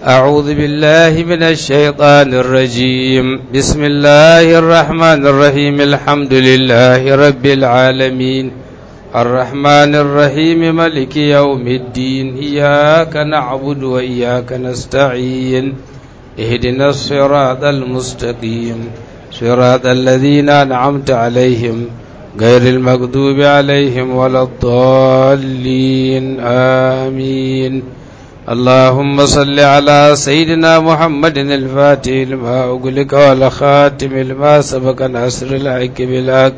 أعوذ بالله من الشيطان الرجيم بسم الله الرحمن الرحيم الحمد لله رب العالمين الرحمن الرحيم ملك يوم الدين إياك نعبد وإياك نستعين اهدنا الصراط المستقيم صراط الذين أنعمت عليهم غير المغضوب عليهم ولا الضالين آمين اللهم صل على سيدنا محمد الفاتح لما أغلق والخاتم لما سبق ناصر الحق بالحق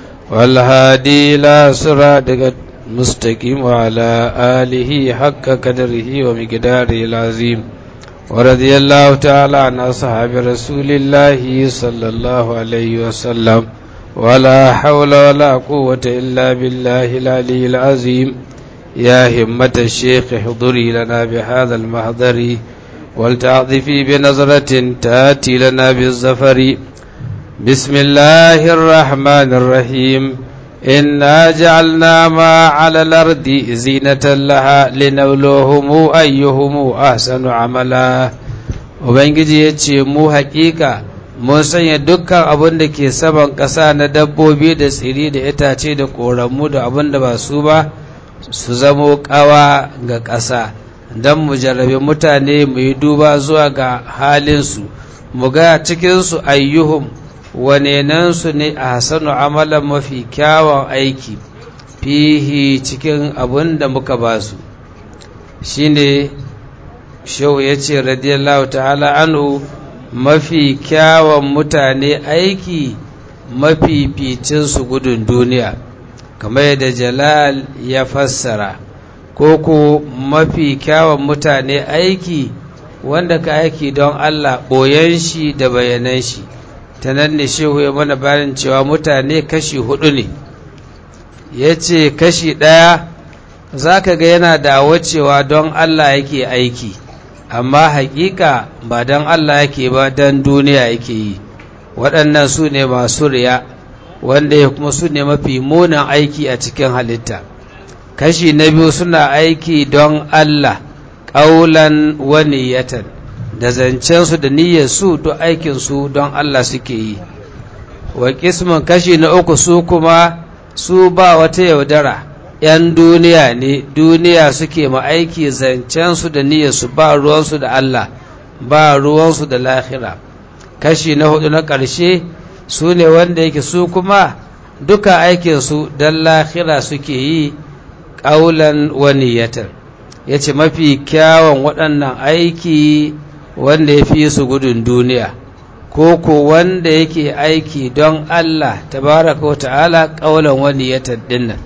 والهادي إلى صراطك المستقيم وعلى آله حق قدره ومقداره العظيم ورضي الله تعالى عن أصحاب رسول الله صلى الله عليه وسلم ولا حول ولا قوة إلا بالله العلي العظيم يا همة الشيخ احضري لنا بهذا المحضر ولتعطفي بنظرة تأتي لنا بالزفر بسم الله الرحمن الرحيم إنا جعلنا ما على الأرض زينة لها لنبلوهم أيهم أحسن عملا Ubangiji ya ce mu haƙiƙa mun sanya dukkan abin da ke saman ƙasa na dabbobi da tsiri da itace da ƙoramu da abin da ba su ba su zamo ƙawa ga ƙasa don mu jarrabe mutane mu yi duba zuwa ga halinsu mu ga cikinsu ayyuhum wanenansu ne a hasanu amalan mafi kyawun aiki fihi cikin abin da muka ba su shi ne shehu ya ce radiyallahu ta'ala anhu mafi kyawun mutane aiki mafi ficinsu gudun duniya kamar yadda jalal ya fassara ko ko mafi kyawun mutane aiki wanda ka aiki don Allah ɓoyen shi da bayanan shi ta nan ne shehu ya mana bayan cewa mutane kashi hudu ne ya ce kashi ɗaya za ka ga yana da cewa don Allah yake aiki amma hakika ba don Allah yake ba don duniya yake yi waɗannan su ne masu riya wanda ya kuma su ne mafi munan aiki a cikin halitta kashi na biyu suna aiki don Allah ƙaulan waniyatan da zancensu da niyyarsu duk aikinsu don Allah suke yi wa kismin kashi na uku su kuma su ba wata yaudara ‘yan duniya ne duniya suke ma aiki zancensu da niyyarsu ba ruwansu da Allah ba ruwansu da lahira kashi na hudu na ƙarshe su ne wanda yake su kuma duka aikinsu don lahira suke yi ƙaulan waniyatar ya ce mafi kyawun waɗannan aiki wanda ya fi su gudun duniya ko ko wanda yake aiki don Allah tabaraka wa ta'ala ƙaulan waniyatar dinnan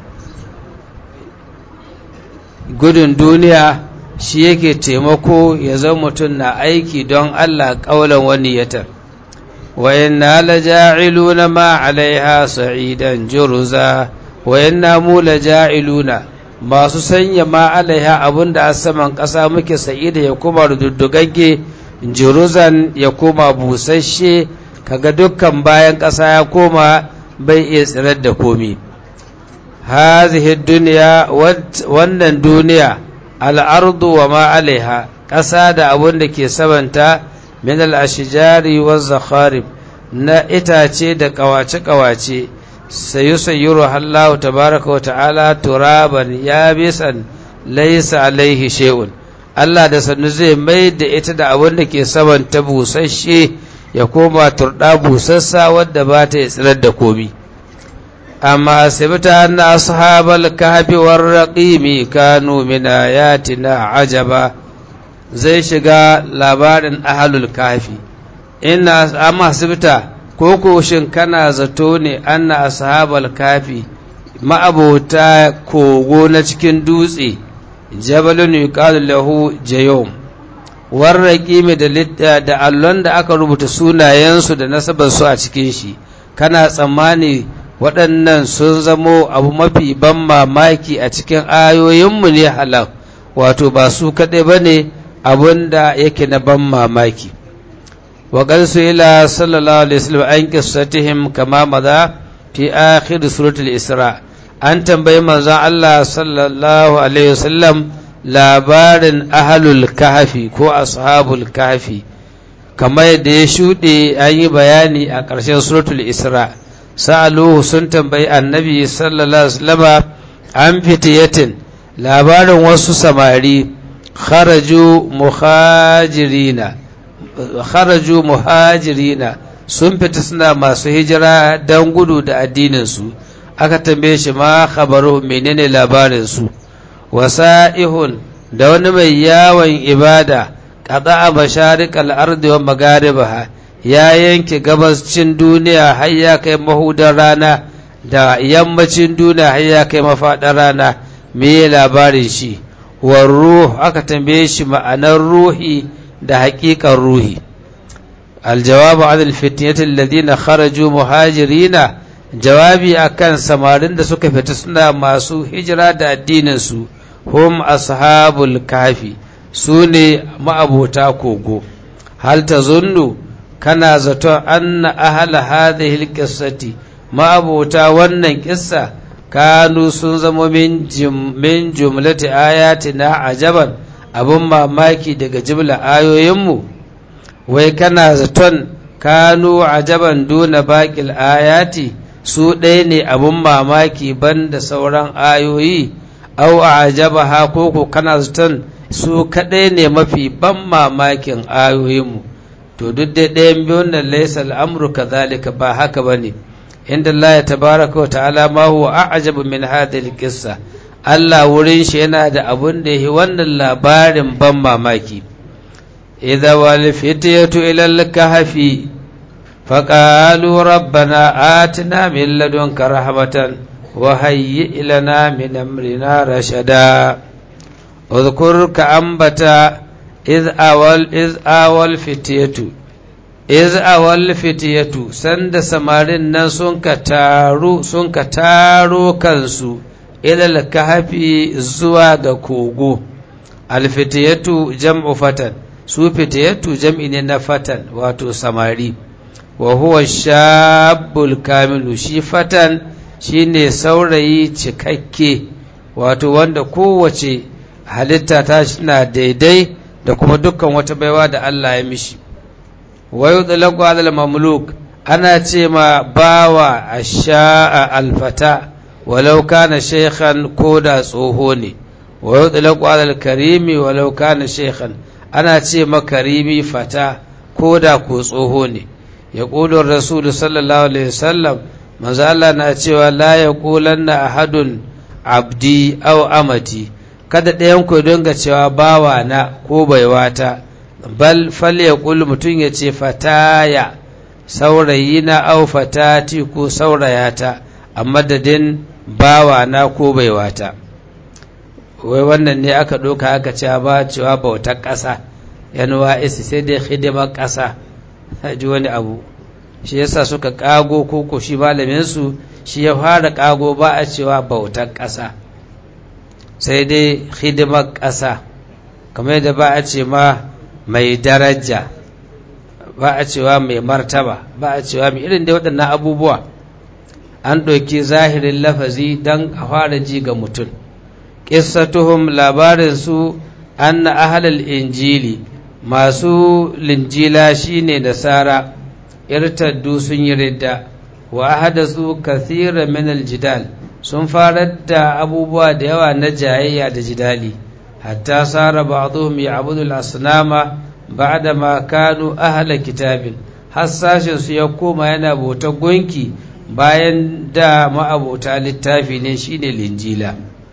gudun duniya shi yake taimako ya zama mutum na aiki don Allah ƙaulan waniyatar وإنا لجاعلون ما عليها صعيدا جرزا وإنا مو لجاعلون masu sanya ma alaiha abin da a saman ƙasa muke sa'ida ya kuma rududdugagge jiruzan ya koma busasshe kaga dukkan bayan ƙasa ya koma bai iya tsirar da komi hazihi duniya wannan duniya al'ardu wa ma alaiha ƙasa da abin da ke samanta min al'ashijari wa zakharib na itace da kawace-kawace sayu sayyuru Allah tabaraka wa ta'ala turaban ya bisan laisa alaihi shay'un Allah da sannu zai mai da ita da abin da ke saman ta busasshe ya koma turɗa busassa wadda ba ta tsirar da komi amma asibita anna ashabal kahfi war raqimi kanu min ayatina ajaba zai shiga labarin ahalul kafi ina amma asibita ko shin kana zato ne anna ashabal kafi ma'abota kogo na cikin dutse jabalun yuqalu lahu jayum warraki mai da da allon da aka rubuta sunayensu da nasabar su a cikin shi kana tsammani waɗannan sun zamo abu mafi ban mamaki a cikin ayoyinmu ne halal wato ba su kaɗai ba ne abin da yake na ban mamaki wa ƙarsu ila sallallahu alaihi wasallam an qissatihim kama maza fi akhir suratul isra an tambayi manzon Allah sallallahu alaihi wasallam labarin ahalul kahfi ko ashabul kahfi kamar yadda ya shuɗe an yi bayani a ƙarshen suratul isra sa'aluhu sun tambayi annabi sallallahu alaihi wasallam an fitiyatin labarin wasu samari kharaju muhajirina kharaju muhajirina sun fita suna masu hijira don gudu da addininsu aka tambaye shi ma khabaru menene labarinsu wasa'ihun da wani mai yawon ibada qada'a masharikal ardi wa magaribaha ya yanke gabascin duniya har ya kai mahudar rana da yammacin duniya har ya kai mafaɗar rana me labarin shi war ruh aka tambaye shi ma'anar ruhi da haƙiƙar ruhi aljawabu an alfitnati alladhina kharaju muhajirina jawabi akan samarin da suka fita suna masu hijira da addinin su hum ashabul kafi su ne ma'abota kogo hal tazunnu kana zaton anna ahla hadhihi alqissati ma'abota wannan kissa kanu sun zama min jumlati ayatina ajaban abin mamaki daga jimla ayoyinmu wai kana zaton kanu ajaban duna baƙil ayati su ɗaya ne abin mamaki ban sauran ayoyi au a ajaba ha koko kana zaton su kaɗai ne mafi ban mamakin ayoyinmu to duk dai ɗayan biyun nan laisa al'amru kazalika ba haka ba ne inda Allah ya tabaraka wa ta'ala ma huwa a'jabu min hadhihi qissa Allah wurin shi yana da abun da yi wannan labarin ban mamaki idza wal fityatu ila al kahfi faqalu rabbana atina min ladunka rahmatan wa hayyi lana min amrina rashada udhkur ka ambata iz awal iz awal fityatu iz awal fitiyatu sanda samarin nan sun ka taru sun ka taro kansu ilal kahfi zuwa ga kogo alfitiyatu jam'u fatan su fitiyatu jam'i ne na fatan wato samari wa huwa shabbul kamilu shi fatan shine saurayi cikakke wato wanda kowace halitta ta na daidai da kuma dukkan wata baiwa da Allah ya mishi wa yudlaqu ala al-mamluk ana ce ma bawa asha'a alfata walau kana shaykhan koda tsoho ne wa yudlaqu ala al-karimi walau kana shaykhan ana ce ma karimi fata koda ko tsoho ne yaqulu rasul sallallahu alaihi wasallam manzo Allah na cewa la yaqulanna ahadun abdi aw amati kada ɗayan ku dinga cewa bawa na ko baiwata bal fal yaqul mutun ya ce fataya saurayi na au fatati ko saurayata a madadin bawa na ko baiwata wai wannan ne aka ɗauka aka ce ba cewa bautar ƙasa yanuwa isi sai dai hidimar ƙasa ji wani abu shi yasa suka ƙago koko shi malaminsu shi ya fara ƙago ba a cewa bautar ƙasa sai dai hidimar ƙasa kamar yadda ba a ce ma mai daraja ba a cewa mai martaba ba a cewa mai irin da waɗannan abubuwa an ɗauki zahirin lafazi don a fara ji ga mutum ƙissatuhum labarinsu an na ahalal injili masu linjila shine nasara irtaddu sun yi ridda wa ahadasu kathira min aljidal sun farar da abubuwa da yawa na jayayya da jidali hatta sara ba'dhum ya'budu al-asnama ba'da ma kanu ahla kitabin har sashin su ya koma yana bautar gunki bayan da ma'abota littafi ne shine linjila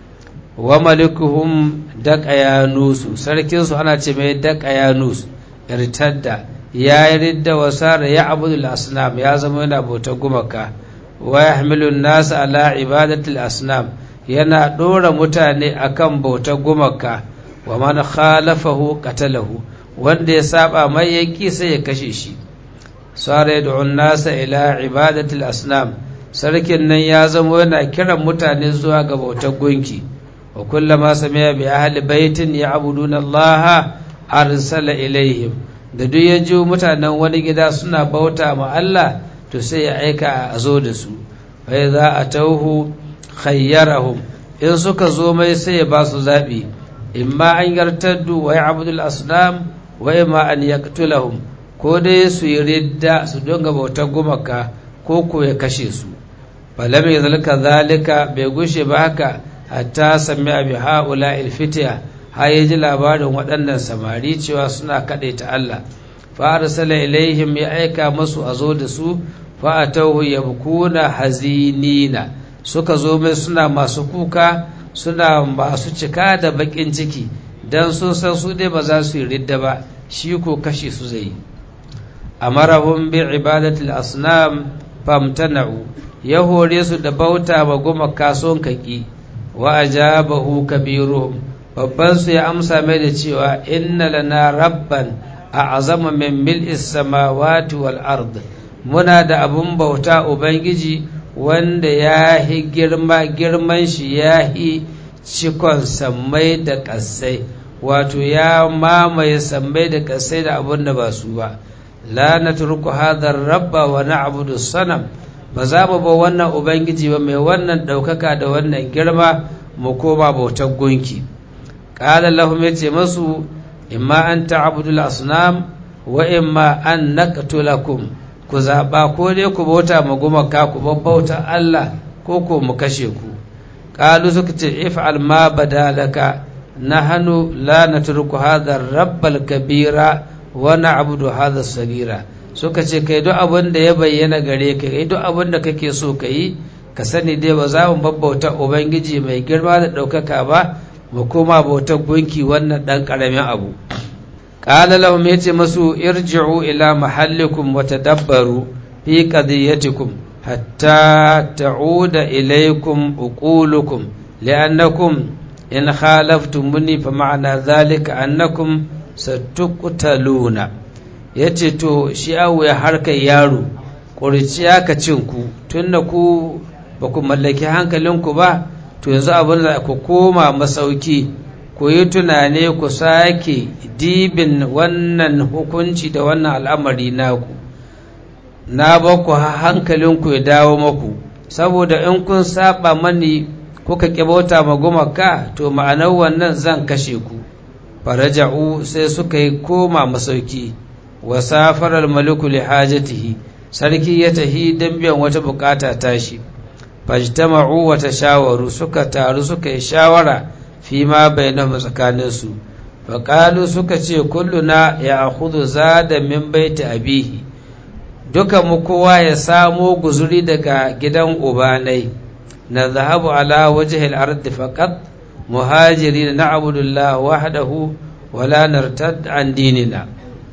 wa malikuhum daqayanus sarkin su ana ce mai daqayanus irtadda ya yi ridda wa sara ya abudul asnam ya zama yana bautar gumaka wa yahmilu an-nas ala ibadatil asnam yana dora mutane akan bautar gumaka wa man khalafahu qatalahu wanda ya saba mai yanki sai ya kashe shi sara yad'u an-nas ila ibadatil asnam sarkin nan ya zama yana kiran mutane zuwa ga bautar gunki wa kullama sami'a bi ahli baitin ya'buduna Allah arsala ilaihim da duk ya ji mutanen wani gida suna bauta ma Allah to sai ya aika a zo da su bai za a tauhu khayyarahum in suka zo mai sai ya ba su zaɓi imma an yartaddu wa ya'budul asnam wa imma an yaqtulahum ko dai su yi ridda su donga bautar gumaka ko ko ya kashe su falam yazalika zalika bai gushe ba haka hatta sami abi haula ilfitiya har ya ji labarin waɗannan samari cewa suna kaɗe ta Allah fa arsala ilaihim ya aika masu a zo da su fa atawhu yabkuna hazinina suka zo mai suna masu kuka suna masu cika da bakin ciki dan sun san su dai ba za su yi ridda ba shi ko kashe su zai amarahum bi ibadatil asnam famtana'u ya hore su da bauta ma gumaka son kaki wa ajabahu kabiruhum babban su ya amsa mai da cewa inna lana rabban a azama min mil'is samawati wal ard muna da abun bauta ubangiji wanda ya hi girma girman shi ya hi cikon sammai da ƙasai wato ya mamaye sammai da ƙasai da abun da ba su ba la natruku hadha rabba wa na'budu sanam ba za mu ba wannan ubangiji ba mai wannan ɗaukaka da wannan girma mu koma bautar gunki ƙala lahum ya ce masu imma an ta'budul asnam wa imma an naqtulakum ku zaɓa ko dai ku bauta ma gumaka ku bauta Allah ko ko mu kashe ku ƙalu suka ce if'al ma badalaka nahnu la natruku hadha rabbal kabira wa na'budu hadha sagira suka ce kai duk abin da ya bayyana gare ka kai duk abin da kake so ka yi ka sani dai ba za mu babbauta ubangiji mai girma da ɗaukaka ba mu koma bautar gunki wannan ɗan ƙaramin abu ƙala lahum ya ce masu irji'u ila mahallikum wa tadabbaru fi qadiyatikum hatta ta'uda ilaykum uqulukum li'annakum in khalaftumuni fa ma'ana dhalika annakum satuqtaluna ya ce to shi awu ya harkar yaro ƙuriciya ka cin ku tun da ku ba ku mallaki hankalinku ba to yanzu abin da ku koma masauki ku yi tunane ku sake dibin wannan hukunci da wannan al'amari naku na ba ku hankalinku ya dawo maku saboda in kun saba mani kuka bauta ma gumaka to ma'anar wannan zan kashe ku faraja'u sai suka yi koma masauki wa safarar maliku li hajatihi sarki ya tahi don biyan wata bukata tashi fajtama'u wa tashawaru suka taru suka yi shawara fi ma bainahum tsakanin su faqalu suka ce kulluna ya akhudhu zada min baiti abihi duka mu kowa ya samo guzuri daga gidan ubanai na zahabu ala wajhil ardi faqat muhajirin na'budu Allah wahdahu wala nartad an dinina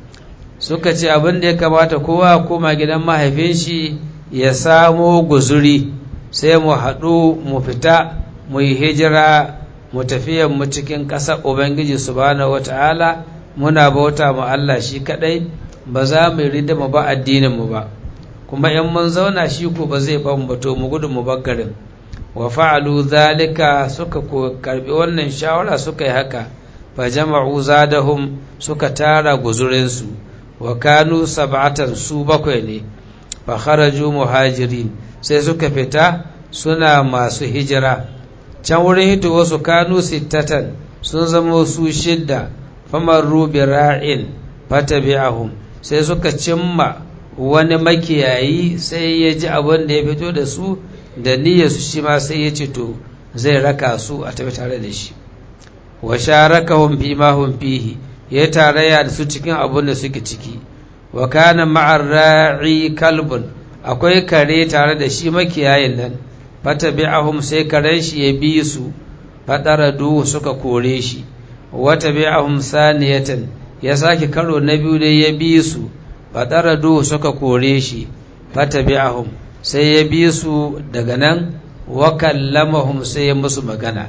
suka ce abin da ya kamata kowa koma gidan mahaifin shi ya samo guzuri sai mu haɗu mu fita mu yi hijira mu tafiyan mu cikin ƙasar ubangiji subhanahu wata'ala muna bauta mu Allah shi kaɗai ba za mu yi mu ba addinin mu ba kuma in mun zauna shi ko ba zai ban bato mu gudu mu garin wa fa'alu zalika suka ko karbi wannan shawara suka yi haka fa jama'u zadahum suka tara guzurinsu wa kanu sab'atan su bakwai ne fa kharaju muhajirin sai suka fita suna masu hijira can wurin hito wasu kanu sittatan sun zama su shidda famarru bi ra'in fatabi'ahum sai suka cimma wani makiyayi sai ya ji abin da ya fito da su da niyyar su shi ma sai ya ce to zai raka su a tafi tare da shi wa sharakahum fi ma hum fihi ya tarayya da su cikin abin da suke ciki wa kana ma'ar ra'i kalbun akwai kare tare da shi makiyayin nan fatabi'ahum sai karen shi ya bi su fadaradu suka kore shi wata bi'ahum saniyatan ya sake karo na biyu dai ya bi su fadaradu suka kore shi fatabi'ahum sai ya bi su daga nan wa kallamahum sai ya musu magana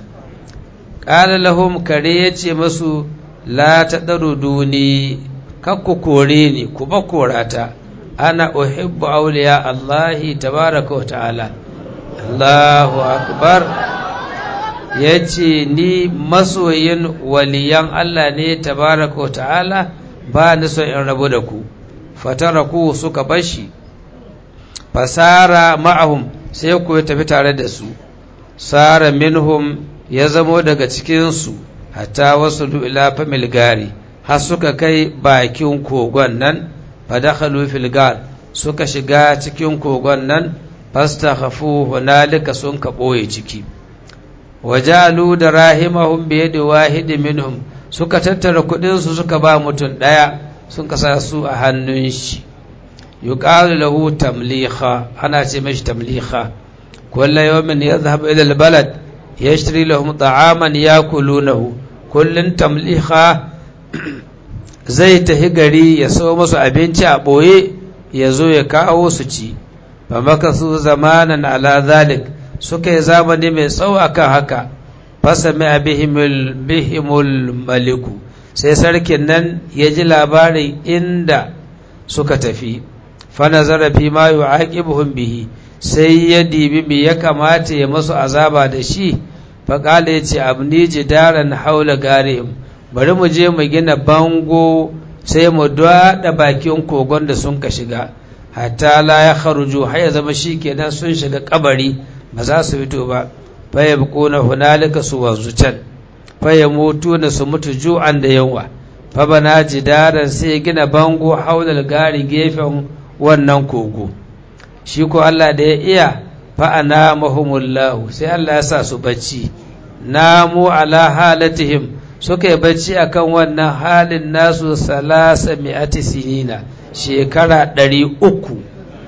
qala lahum kare yace musu la tadaruduni kakku kore ni ku ba korata ana uhibbu awliya Allahi tabaraka wa ta'ala Allahu akbar yace ni masoyin waliyan Allah ne tabaraka wa ta'ala ba ni so in rabu da ku fataraku suka bashi fasara ma'ahum sai ku tafi tare da su sara minhum ya zamo daga cikinsu hatta wasu ila famil gari har suka kai bakin kogon nan fadakhalu fil gar suka shiga cikin kogon nan fastakhafu hunalika sun ka boye ciki wajalu da rahimahum bi yadi wahid minhum suka tattara kudin su suka ba mutum daya sun kasa su a hannun shi yuqalu lahu tamliha ana ce mashi tamliha kullu yawmin yadhhab ila albalad yashtari lahum ta'aman yakulunahu kullun tamliha zai tafi gari ya so musu abinci a ɓoye ya zo ya kawo su ci ba maka su zamanan ala zalik suka yi zamani mai tsawo akan haka fasa mai bihimul maliku sai sarkin nan ya ji labarin inda suka tafi fana zarafi ma yi aƙibuhun bihi sai ya dibi me ya kamata ya masu azaba da shi faƙala ya ce abni jidaran haula garihim bari mu je mu gina bango sai mu daɗa bakin kogon da sun ka shiga hatta la ya kharuju har ya zama shi kenan sun shiga kabari ba za su fito ba fa ya na hunalika su wanzu can fa ya mutu na su mutu ju'an da yawa fa bana jidaran sai ya gina bango haulal gari gefen wannan kogo shi ko Allah da ya iya fa ana mahumullahu sai Allah ya sa su bacci namu ala halatihim suka yi bacci akan wannan halin nasu salasa mi'ati sinina shekara ɗari uku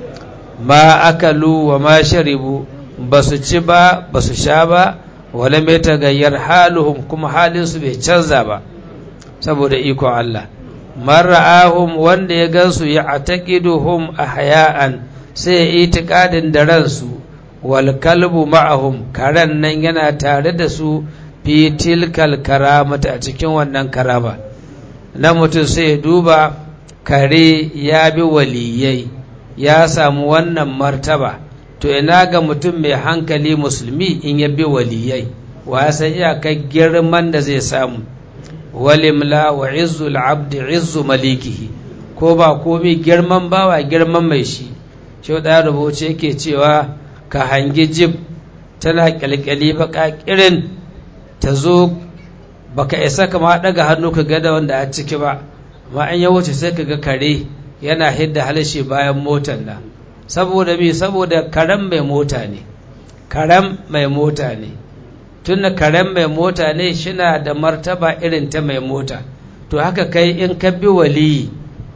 ma akalu wa ma sharibu ba su ci ba ba su sha ba wala mai tagayyar haluhum kuma halinsu bai canza ba saboda ikon Allah mara'ahum wanda ya gansu ya ataqiduhum ahya'an sai ya itikadin da ransu wal kalbu ma'ahum karen nan yana tare da su fi tilkal karamata a cikin wannan karama na mutum sai ya duba kare ya bi waliyai ya samu wannan martaba to ina ga mutum mai hankali musulmi in ya bi waliyai wa ya san iyakar girman da zai samu walimla wa izzul abdi izzu malikihi ko ba komi girman bawa girman mai shi shi da rubuce yake cewa ka hangi jib tana kyalkyali baka kirin ta zo baka isa kama daga hannu ka gada wanda a ciki ba amma an ya wuce sai ka ga kare yana hidda halashe bayan motar nan saboda me saboda karen mai mota ne karen mai mota ne tun da karen mai mota ne shina da martaba irin ta mai mota to haka kai in ka bi waliyi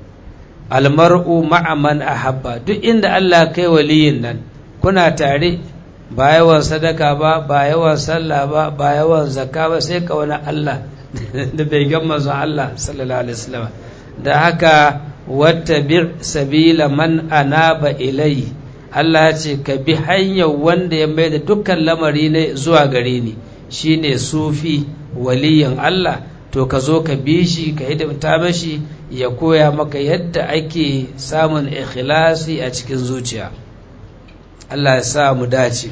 almar'u ma'aman ahabba duk inda Allah kai waliyin nan kuna tare ba yawan sadaka ba ba yawan sallah ba ba yawan zakka ba sai ka wani Allah da bai gan manzon Allah sallallahu alaihi wasallam da haka wattabi sabila man anaba ilai Allah ya ce ka bi hanyar wanda ya mai da dukkan lamari ne zuwa gare ni shine sufi waliyin Allah to ka zo ka bi shi ka hidimta mashi ya koya maka yadda ake samun ikhlasi a cikin zuciya Allah ya sa mu dace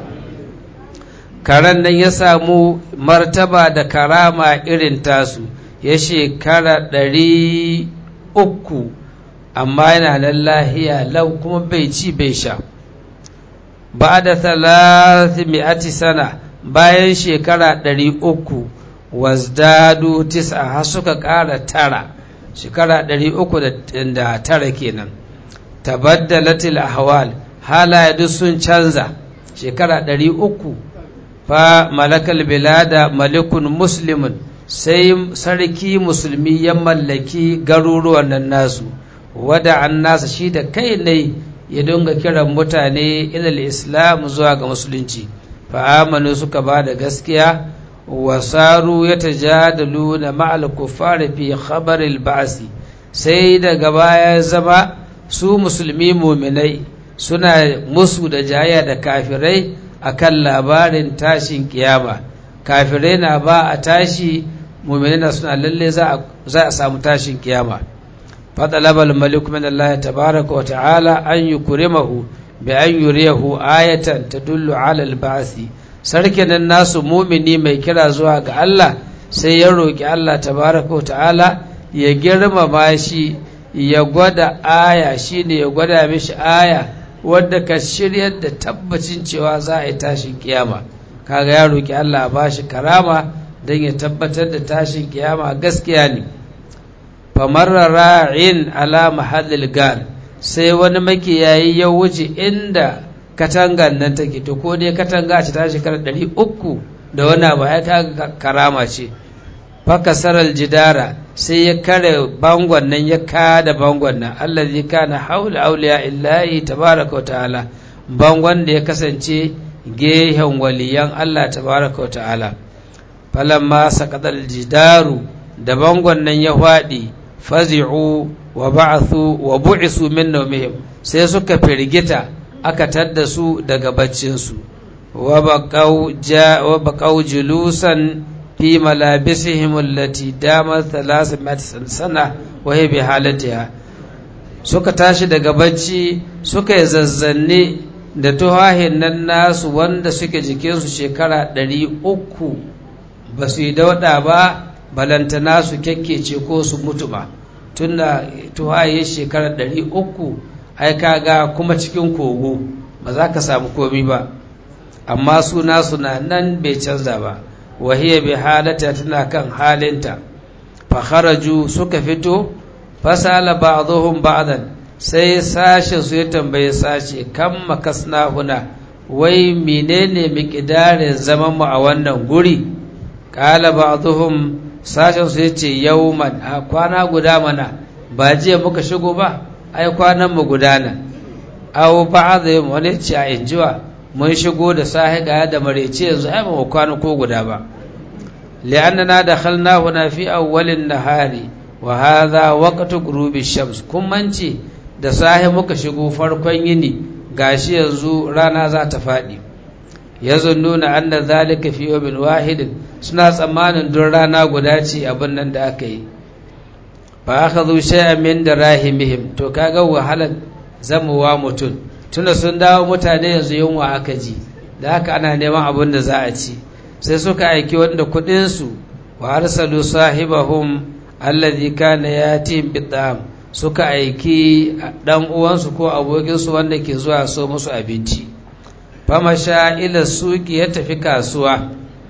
karen nan ya samu martaba da karama irin tasu ya shekara ɗari uku amma yana nan lahiya lau kuma bai ci bai sha ba da mi'ati sana bayan shekara ɗari uku wazdadu tis'a har suka ƙara tara shekara ɗari uku da tara kenan tabaddalatil ahwal halaye duk sun canza shekara ɗari uku fa malakal bilada malikun muslimun sai sarki musulmi ya mallaki garuruwan nan nasu wada an nasa shi da kai ne ya dinga kiran mutane ilal islam zuwa ga musulunci fa amanu suka ba da gaskiya wasaru ya tajadalu na ma'al kuffari fi khabaril ba'si sai daga baya zama su musulmi muminai suna musu da jaya da kafirai akan labarin tashin kiyama kafirai na ba a tashi muminai na suna lalle za a samu tashin kiyama fadalabal malik min Allah tabaraka wa ta'ala an yukrimahu bi an yuriyahu ayatan tadullu ala al-ba'thi sarkin nan nasu mumini mai kira zuwa ga Allah sai ya roki Allah tabaraka wa ta'ala ya girmama shi ya gwada aya shine ya gwada mishi aya wadda ka shiryar da tabbacin cewa za a yi tashin kiyama kaga ya roki Allah ba shi karama don ya tabbatar da tashin kiyama gaskiya ne famarra ra'in ala mahallil gal sai wani makiyayi ya wuce inda katangan nan take to ko dai katanga ce ta shekara ɗari uku da wani abu ya ta karama ce fakasarar jidara sai ya kare bangon nan ya kada bangon nan allazi kana haula auliya illahi tabaraka wa ta'ala bangon da ya kasance gehen waliyan Allah tabaraka wa ta'ala falamma saqadal jidaru da bangon nan ya faɗi fazi'u wa ba'athu wa bu'isu min nawmihim sai suka firgita aka tadda su daga baccin su wa baqau ja wa baqau julusan fi malabisihim allati damat thalathmat sana wa hiya bi halatiha suka tashi daga bacci suka yi zazzanne da tuhahin nan nasu wanda suke jikinsu shekara ɗari uku ba su yi dauɗa ba balantana su kyakkece ko su mutu ba tun da tuhaye shekara ɗari uku ai ga kuma cikin kogo ba za ka samu komi ba amma su nasu na nan bai canza ba wahiyar bai halata tana kan halinta fakharaju suka fito fasala ba'dhum ba'dan sai sashe su ya tambaye sashe kan makasna huna wai menene miƙidarin zaman mu a wannan guri qala ba'dhum sashen su yace yawman a kwana guda mana ba jiya muka shigo ba ai kwanan mu gudana aw ba'dhum wani ce a injiwa mun shigo da sahi ga da marece yanzu ai ba mu kwana ko guda ba li'annana dakhalna huna fi awwalin nahari wa hadha waqtu ghurubi shams kun mance da sahi muka shigo farkon yini gashi yanzu rana za ta faɗi yazunnuna anna zalika fi yawmin wahidin suna tsammanin don rana guda ce abin nan da aka yi fa akhadhu shay'an min darahimihim to kaga wahalar zamuwa mutum tunda sun dawo mutane yanzu yunwa aka ji da haka ana neman abin da za a ci sai suka aiki wanda kuɗin su wa arsalu sahibahum alladhi kana yatim bid'am suka aiki dan uwansu ko abokinsu wanda ke zuwa so musu abinci famasha ila suki ya tafi kasuwa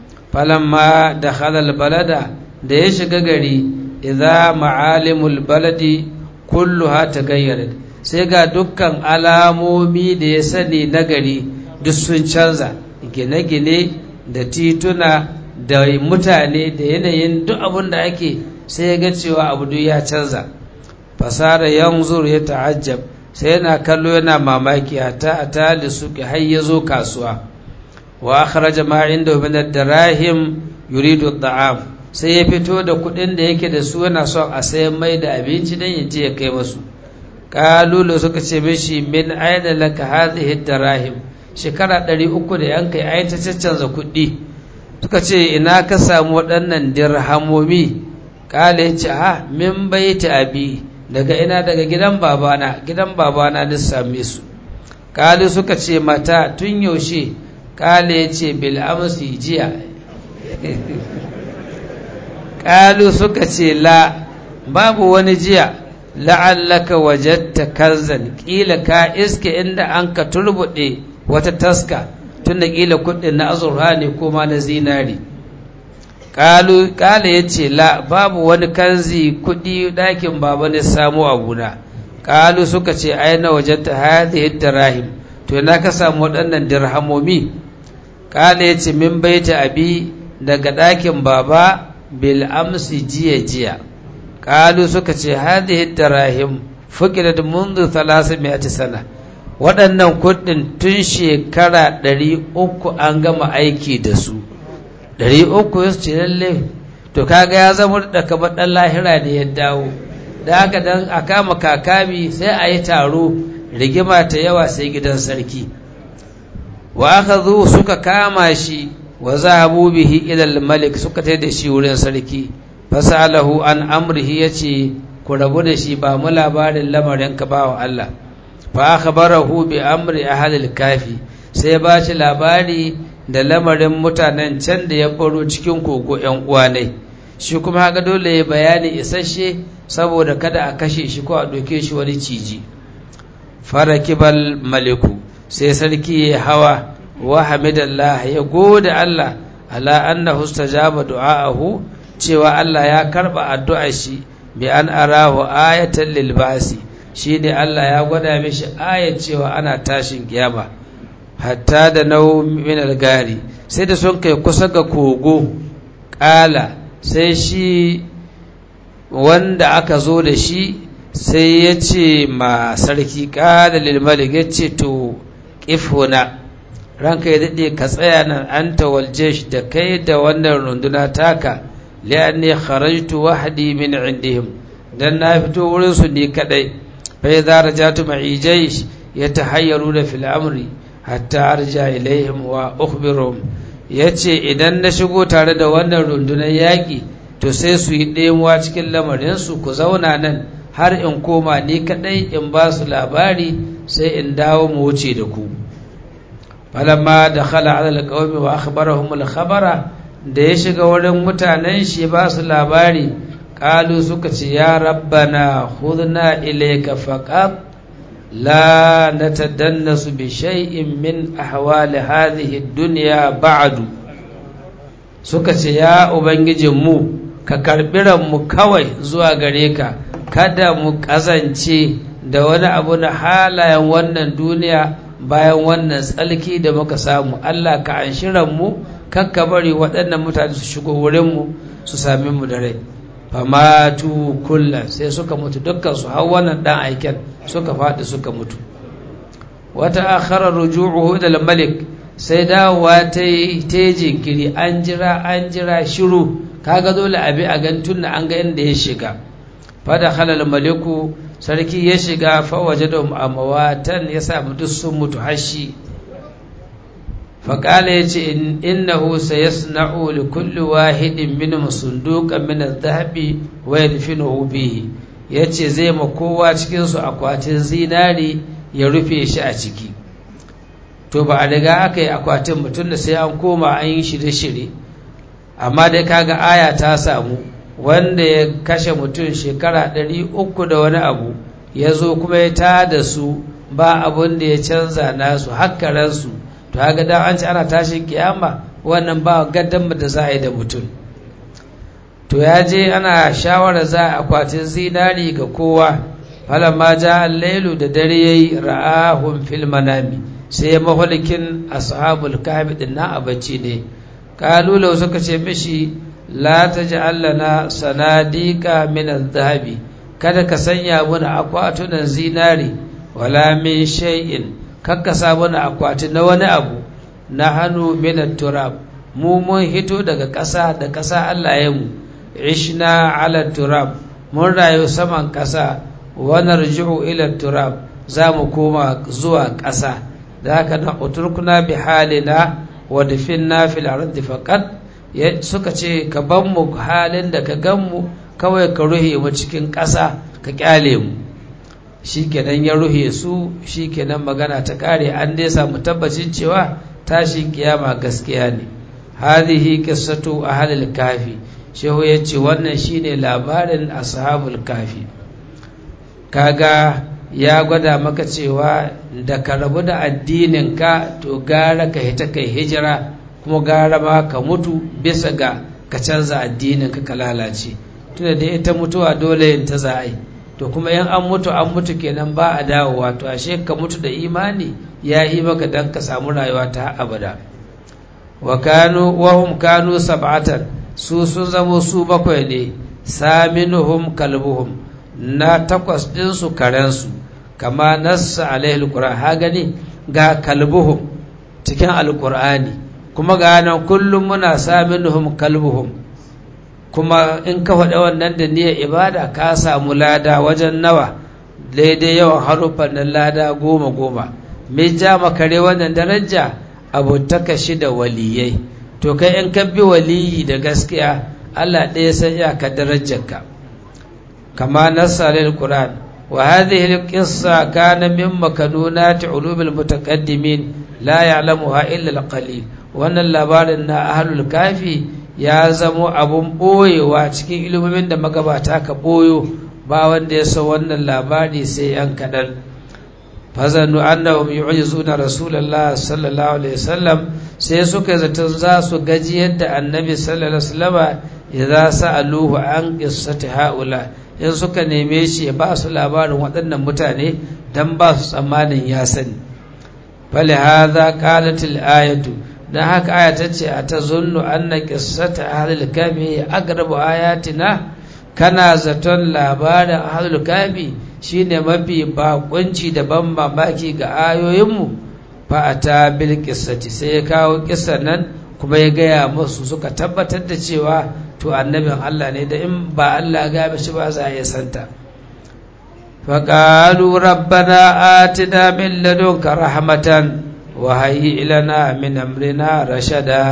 falamma da halal balada da ya shiga gari idza ma'alimul baladi kulluha tagayyarat sai ga dukkan alamomi da ya sani na gari duk sun canza gine-gine da tituna da mutane da yanayin duk abin da ake sai ya ga cewa abu duk ya canza fasara yanzur ya ta'ajjab sai yana kallo yana mamaki hatta atali suki har ya zo kasuwa wa akhraja ma inda min ad-darahim yuridu at-ta'am sai ya fito da kuɗin da yake da su yana son a sayan mai da abinci dan ya je ya kai masu kalulu suka ce mishi min aina laka hadhihi ad-darahim shekara 300 da yanka ai ta caccanza kuɗi suka ce ina ka samu waɗannan dirhamomi kale ya ce ha min baiti abi daga ina daga gidan babana gidan babana na same su kali suka ce mata tun yaushe kale ya ce bil amsi jiya kalu suka ce la babu wani jiya la'allaka wajatta kanzan kila ka iske inda an ka turbuɗe wata taska tun da kila kuɗin na azurha ne ko ma na zinari kalu kala ya ce la babu wani kanzi kudi ɗakin baba ne samu abuna kalu suka ce aina wajen ta hadhihi dirahim to na ka samu waɗannan dirhamomi kala ya ce min baita abi daga ɗakin baba bil amsi jiya jiya kalu suka ce hadhihi dirahim fukirat منذ 300 sana waɗannan kuɗin tun shekara ɗari uku an gama aiki da su ɗari uku ya ce lalle to kaga ya zama da kamar ɗan lahira ne ya dawo da haka dan a kama kakami sai a yi taro rigima ta yawa sai gidan sarki wa aka zo suka kama shi wa zahabu bihi ilal malik suka tai da shi wurin sarki fasalahu an amrihi yace ku rabu da shi ba mu labarin lamarin ka bawa Allah fa akhbarahu bi amri ahli kafi sai ba shi labari da lamarin mutanen can da ya baro cikin kogo ‘yan uwanai shi kuma haka dole ya bayani isasshe saboda kada a kashe shi ko a ɗauke shi wani ciji farakibal maliku sai sarki ya hawa wa hamidallah ya gode Allah ala annahu istajaba du'aahu cewa Allah ya karba addu'ar shi bi an arahu ayatan lil basi shine Allah ya gwada mishi ayat cewa ana tashin kiyama hatta da nau min al-gari sai da sun kai kusa ga kogo kala sai shi wanda aka zo da shi sai ya ce ma sarki kala lil malik ya ce to qifuna ranka ya daɗe ka tsaya nan an tawalje da kai da wannan runduna taka li'anni kharajtu wahdi min indihim dan na fito wurin su ni kadai fa idza rajatu ma'i jaysh yatahayyaruna fil amri hatta arja ilaihim wa ukhbiruhum yace idan na shigo tare da wannan rundunar yaki to sai su yi ɗemuwa cikin lamarin su ku zauna nan har in koma ni kadai in ba su labari sai in dawo mu wuce da ku falamma da khala ala alqawmi wa akhbarahum alkhabara da ya shiga wurin mutanen shi ba su labari qalu suka ce ya rabbana khudna ilayka faqat la natadannasu bi shay'in min ahwali hadhihi ad-dunya ba'du suka ce ya ubangijin mu ka karbi mu kawai zuwa gare ka kada mu kazance da wani abu na halayen wannan duniya bayan wannan tsalki da muka samu Allah ka anshi mu kakka bari waɗannan mutane su shigo wurinmu su sami mu da rai famatu kulla sai suka mutu dukkan su har wannan dan aiken suka faɗi suka mutu wata akhara ruju'uhu ila malik sai dawowa ta yi ta jinkiri an jira an jira shiru kaga dole abi a gantun an ga inda ya shiga fada halal maliku sarki ya shiga fawaje da amawatan ya samu duk sun mutu hashi faƙala ya ce innahu sayasna'u li kulli wahidin min sunduqan min adh-dhahabi wa yadfinuhu bihi yace zai ma kowa cikin su akwatin zinari ya rufe shi a ciki to ba a riga aka yi akwatin mutum da sai an koma an yi shirye-shirye amma dai kaga aya ta samu wanda ya kashe mutum shekara ɗari uku da wani abu ya zo kuma ya ta da su ba abun da ya canza nasu hakkaransu to haka dan an ci ana tashin kiyama wannan ba gaddan da za a yi da mutum to ya je ana shawara za a akwatin zinari ga kowa falamma ja al-lailu da dare yayi ra'ahum fil manami sai mahalikin ashabul kahfi din na abacci ne kalu suka ce mishi la taj'al lana sanadika min adh-dhahabi kada ka sanya mana akwatunan zinari wala min shay'in kakka sa mana akwati na wani abu na hannu min turab mu mun hito daga ƙasa da ƙasa Allah ya mu ishna ala turab mun rayu saman ƙasa wa narji'u ila turab za mu koma zuwa ƙasa da haka na uturkuna bi halina wa dafinna fil ardi faqat suka ce ka ban mu halin da ka gan mu kawai ka ruhe mu cikin ƙasa ka kyale mu shikenan ya ruhe su shikenan magana ta kare an dai samu tabbacin cewa tashin kiyama gaskiya ne hadhihi qissatu ahlil kafi shehu yace wannan shine labarin ashabul kafi kaga ya gwada maka cewa da ka rabu da addinin ka to gara ka hita kai hijira kuma gara ma ka mutu bisa ga ka canza addinin ka ka lalace tunda da ita mutuwa dole yin ta za a yi to kuma yan an mutu an mutu kenan ba a dawowa to ashe ka mutu da imani ya yi maka dan ka samu rayuwa ta abada wa kanu wahum kanu sab'atan su sun zamo su bakwai ne saminuhum kalbuhum na takwas din su karen su kama nassa alaihi alquran ha gani ga kalbuhum cikin alqur'ani kuma ga nan kullum muna saminuhum kalbuhum kuma in ka faɗa wannan da niyyar ibada ka samu lada wajen nawa daidai yawan haruffan nan lada goma goma me ja makare wannan daraja abotaka shi da waliyai to kai in ka bi waliyi da gaskiya Allah ɗaya san ya ka darajarka kama nassa lil qur'an wa hadhihi al qissa kana min makanunati ulumil mutaqaddimin la ya'lamuha illa al qalil wannan labarin na ahlul kafi ya zamo abun ɓoyewa cikin ilimin da magabata ka ɓoyo ba wanda ya san wannan labari sai yan kaɗan fazannu annahum yu'jizuna rasulullah sallallahu alaihi wasallam sai suka zaton za su gaji yadda annabi sallallahu alaihi wasallama idza sa'aluhu an qissati haula in suka neme shi ya ba su labarin waɗannan mutane dan ba su tsammanin ya sani fali hadha qalat al ayatu dan haka aya ta ce a tazunnu anna qissata ahlil kafi aqrabu ayatina kana zaton labarin ahlul kafi shine mafi bakunci da ban mamaki ga ayoyinmu fa ata bil qissati sai ya kawo kissan nan kuma ya gaya musu suka tabbatar da cewa to annabin Allah ne da in ba Allah ga shi ba za a yi santa فقالوا ربنا آتنا من لدنك رحمة وهيئ لنا من أمرنا رشدا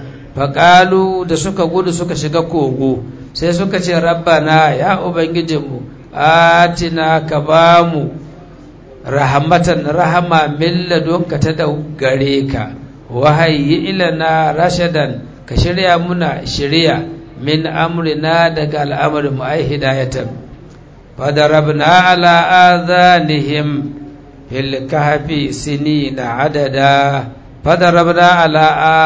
فقالوا da suka gudu suka shiga kogo sai suka ce rabbana ya ubangijinmu atina ka bamu rahmatan rahama min ladunka ta da gare ka wahayi ilana rashadan ka shirya muna shirya min amrina daga al'amarin mu ai hidayatan fadarabna ala adhanihim fil kahfi sinina adada fadarabna ala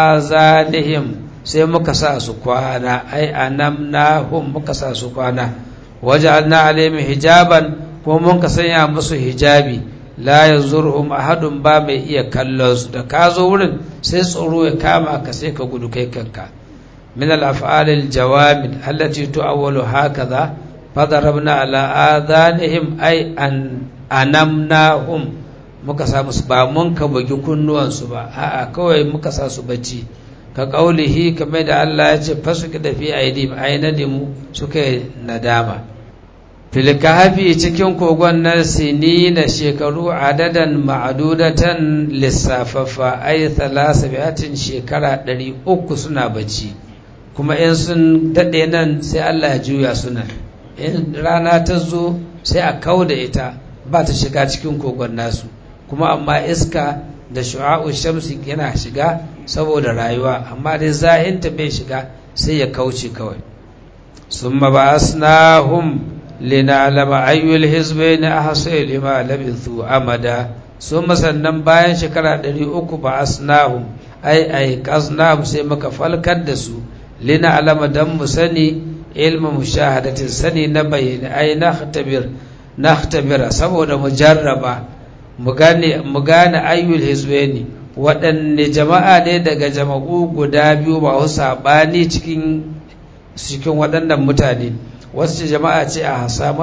azanihim sai muka sa su kwana ai anamnahum muka sa su kwana waja'alna alaihim hijaban ko mun ka sanya musu hijabi la yanzurhum ahadun ba mai iya kallon su da ka zo wurin sai tsoro ya kama ka sai ka gudu kai kanka min al-af'al al-jawamid allati tu'awwalu hakaza fadarabna ala adhanihim ay an anamnahum muka sa musu ba mun ka bugi kunnuwan su ba a'a kawai muka sa su bacci ka kaulihi kamar da Allah ya ce fasuka da fi aidim ainadimu suka nadama filkahafi cikin kogon nan sini na shekaru adadan ma'adudatan lissafaffa ai thalasa bi'atin shekara ɗari uku suna bacci kuma in sun daɗe nan sai Allah ya juya suna in rana ta zo sai a kau da ita ba ta shiga cikin kogon nasu kuma amma iska da shu'a'u shamsi yana shiga saboda rayuwa amma dai zahinta bai shiga sai ya kauce kawai summa ba'asnahum lina'lama ayyul hizbayn ahsay lima labithu amada summa sannan bayan shekara 300 ba'asnahum ai ai qaznahum sai muka falkar da su lina'lama dan mu sani ilmu mushahadatin sani na bayani ai nakhtabir nakhtabira saboda mu jarraba mu gane mu gane ayyul hizbayn waɗanne jama'a ne daga jama'u guda biyu ba su saɓani cikin cikin waɗannan mutane wasu jama'a ce a hasa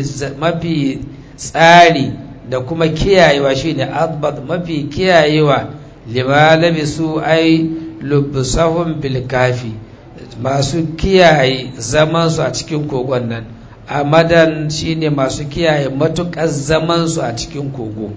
mafi tsari da kuma kiyayewa shine adbat mafi kiyayewa limalabi su ai lubusahun bilkafi masu kiyaye zamansu a cikin kogon nan amadan shine masu kiyaye matuƙar zamansu a cikin kogo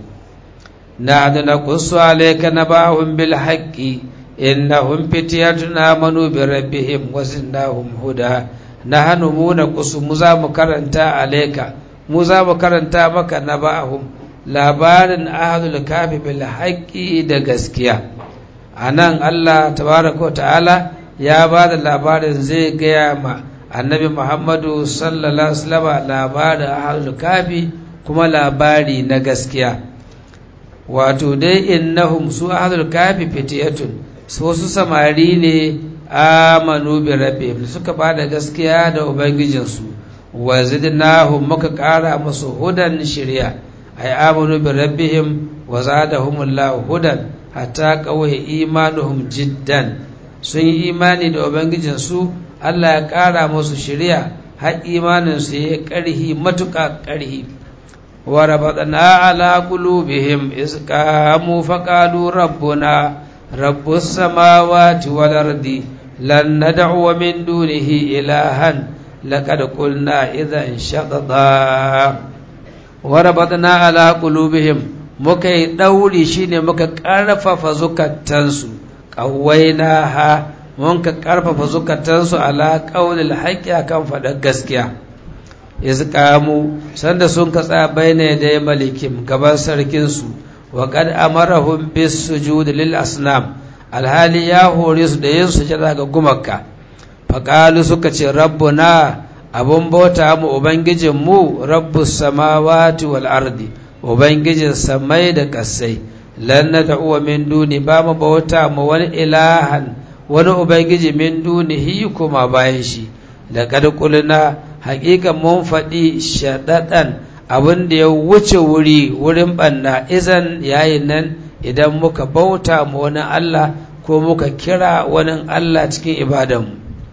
na na kusu alaika na bahun bil haƙƙi innahum fityatun amanu bi rabbihim wa zidnahum huda nahnu mu na kusu mu za mu karanta alaika mu za mu karanta maka na ba'ahum labarin ahlul kafi bil haqqi da gaskiya anan Allah tabaraka wa ta'ala ya ba da labarin zai gaya ma annabi Muhammadu sallallahu alaihi wasallam labarin ahlul kafi kuma labari na gaskiya wato dai innahum su ahlul kafi fitiyatun su wasu samari ne amanu bi rabbihim suka bada gaskiya da ubangijinsu wa zidnahum muka kara musu hudan shari'a ay amanu bi rabbihim wa zadahumullahu hudan hatta kawai imanuhum jiddan sun yi imani da ubangijinsu Allah ya kara musu shari'a har imanin su ya karhi matuƙa karhi wa rabatna ala qulubihim iz qamu faqalu rabbuna رب السماوات والأرض لن ندعو من دونه إلها لقد قلنا إذا انشططا وربطنا على قلوبهم muka yi ɗauri shine muka ƙarfafa zukatansu ƙawainaha mun ka ƙarfafa zukatansu ala ƙaunil haƙƙi akan faɗar gaskiya iz qamu sanda sun ka tsaya bayna da malikim gaban sarkinsu وقد أمرهم بالسجود للأصنام alhali ya hore su da yin sujada ga gumaka faƙalu suka ce rabbuna abun bauta mu ubangijin mu rabbus samawati wal ardi ubangijin samai da ƙasai lan nad'u min duni ba mu bauta mu wani ilahan wani ubangiji min dunihi kuma bayan shi laqad qulna haqiqa mun faɗi shadadan abin da ya wuce wuri wurin banna izan yayin nan idan muka bauta mu wani Allah ko muka kira wani Allah cikin ibadanmu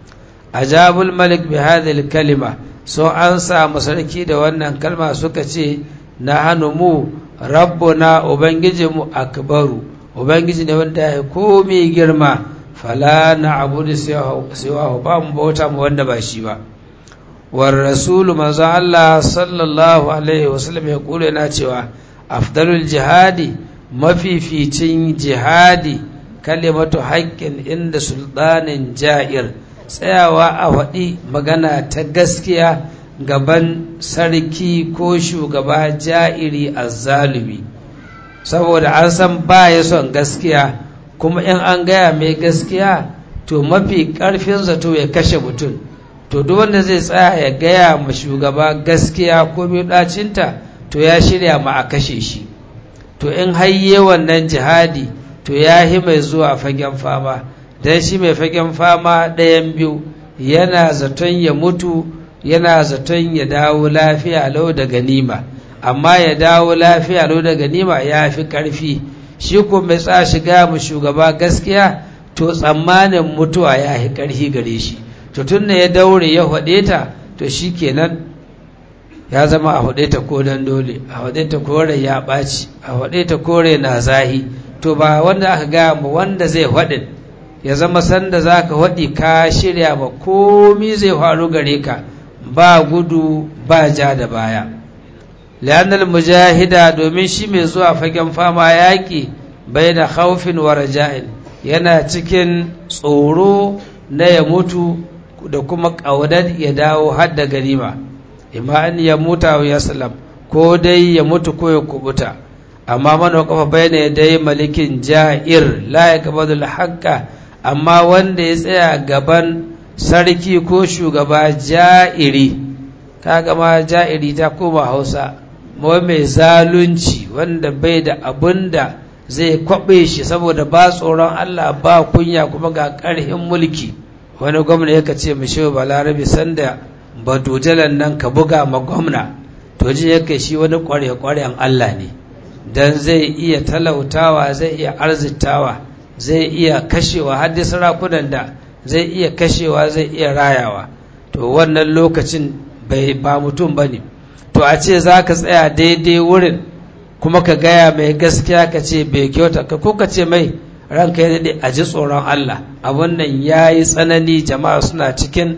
ajabul malik bi hadhihi kalima so an samu sarki da wannan kalma suka ce na hannu mu rabbuna ubangijinmu akbaru ubangiji ne wanda ya komi girma fala na abudu siwahu ba mu bauta mu wanda ba shi ba war rasulu manzo Allah sallallahu alaihi wasallam ya kula yana cewa afdalul jihadi mafificin jihadi kalimatu haƙƙin inda sultanin ja'ir tsayawa a faɗi magana ta gaskiya gaban sarki ko shugaba ja'iri azzalumi saboda an san ba ya son gaskiya kuma in an gaya mai gaskiya to mafi ƙarfin zato ya kashe mutum to duk wanda zai tsaya ya gaya ma shugaba gaskiya ko mai ɗacinta to ya shirya ma a kashe shi to in hayye wannan jihadi to ya hi mai zuwa fagen fama don shi mai fagen fama ɗayan biyu yana zaton ya mutu yana zaton ya dawo lafiya lau da ganima amma ya dawo lafiya lau da ganima ya fi ƙarfi shi ko mai tsa shiga mu shugaba gaskiya to tsammanin mutuwa ya fi ƙarfi gare shi to tun ya daure ya haɗe ta to shi kenan ya zama a haɗe ta ko dan dole a haɗe ta kore ya ɓaci a haɗe ta kore na zahi to ba wanda aka gaya mu wanda zai haɗin ya zama sanda za ka haɗi ka shirya ba komi zai faru gare ka ba gudu ba ja da baya li'annal mujahida domin shi mai zuwa fagen fama yaƙi bai da haufin wa raja'in yana cikin tsoro na ya mutu da kuma ƙaunar ya dawo har da ganima imma an ya muta wa ya salam ko dai ya mutu ko ya kubuta amma mana kafa bayyana ya dai malikin ja'ir la ya gabadul haqqa amma wanda ya tsaya gaban sarki ko shugaba ja'iri kaga ma ja'iri ta koma hausa mawa mai zalunci wanda bai da abun da zai kwaɓe shi saboda ba tsoron Allah ba kunya kuma ga ƙarhin mulki wani gwamna yaka ce mu shehu balarabe sanda badujalan nan ka buga ma gwamna to ji yake shi wani ƙware-ƙwaren Allah ne dan zai iya talautawa zai iya arzitawa zai iya kashewa har da sarakunan da zai iya kashewa zai iya rayawa to wannan lokacin bai ba mutum ba ne to a ce za ka tsaya daidai wurin kuma ka gaya mai gaskiya ka ce bai kyauta ka ko ka ce mai ranka ya daɗe a ji tsoron Allah a wannan ya yi tsanani jama'a suna cikin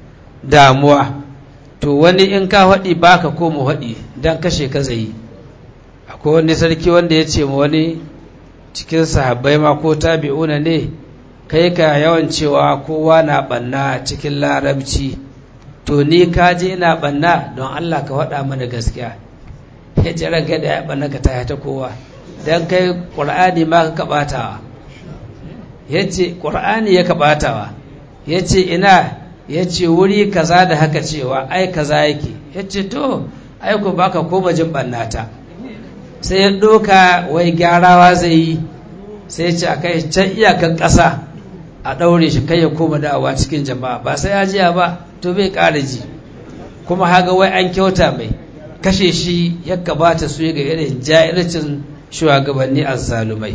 damuwa to wani in ka haɗi ba ka koma haɗi don kashe ka zai akwai wani sarki wanda ya ce ma wani cikin sahabbai ma ko tabi'una ne kai ka yawan cewa kowa na ɓanna cikin larabci to ni ka je ina ɓanna don Allah ka faɗa mana gaskiya ya ce ranka da ya ɓanna ka ta ta kowa don kai ƙur'ani ma ka kaɓatawa ya ce ƙur'ani ya kaɓatawa ya ce ina ya ce wuri kaza da haka cewa ai kaza yake ya ce to ai ku baka koma jin ɓannata sai ya ɗoka wai gyarawa zai yi sai ce a kai can iyakan ƙasa a ɗaure shi kai ya koma da'awa cikin jama'a ba sai ya jiya ba to bai ƙara ji kuma haga wai an kyauta mai kashe shi ya gabata su ga irin jahilcin shugabanni azzalumai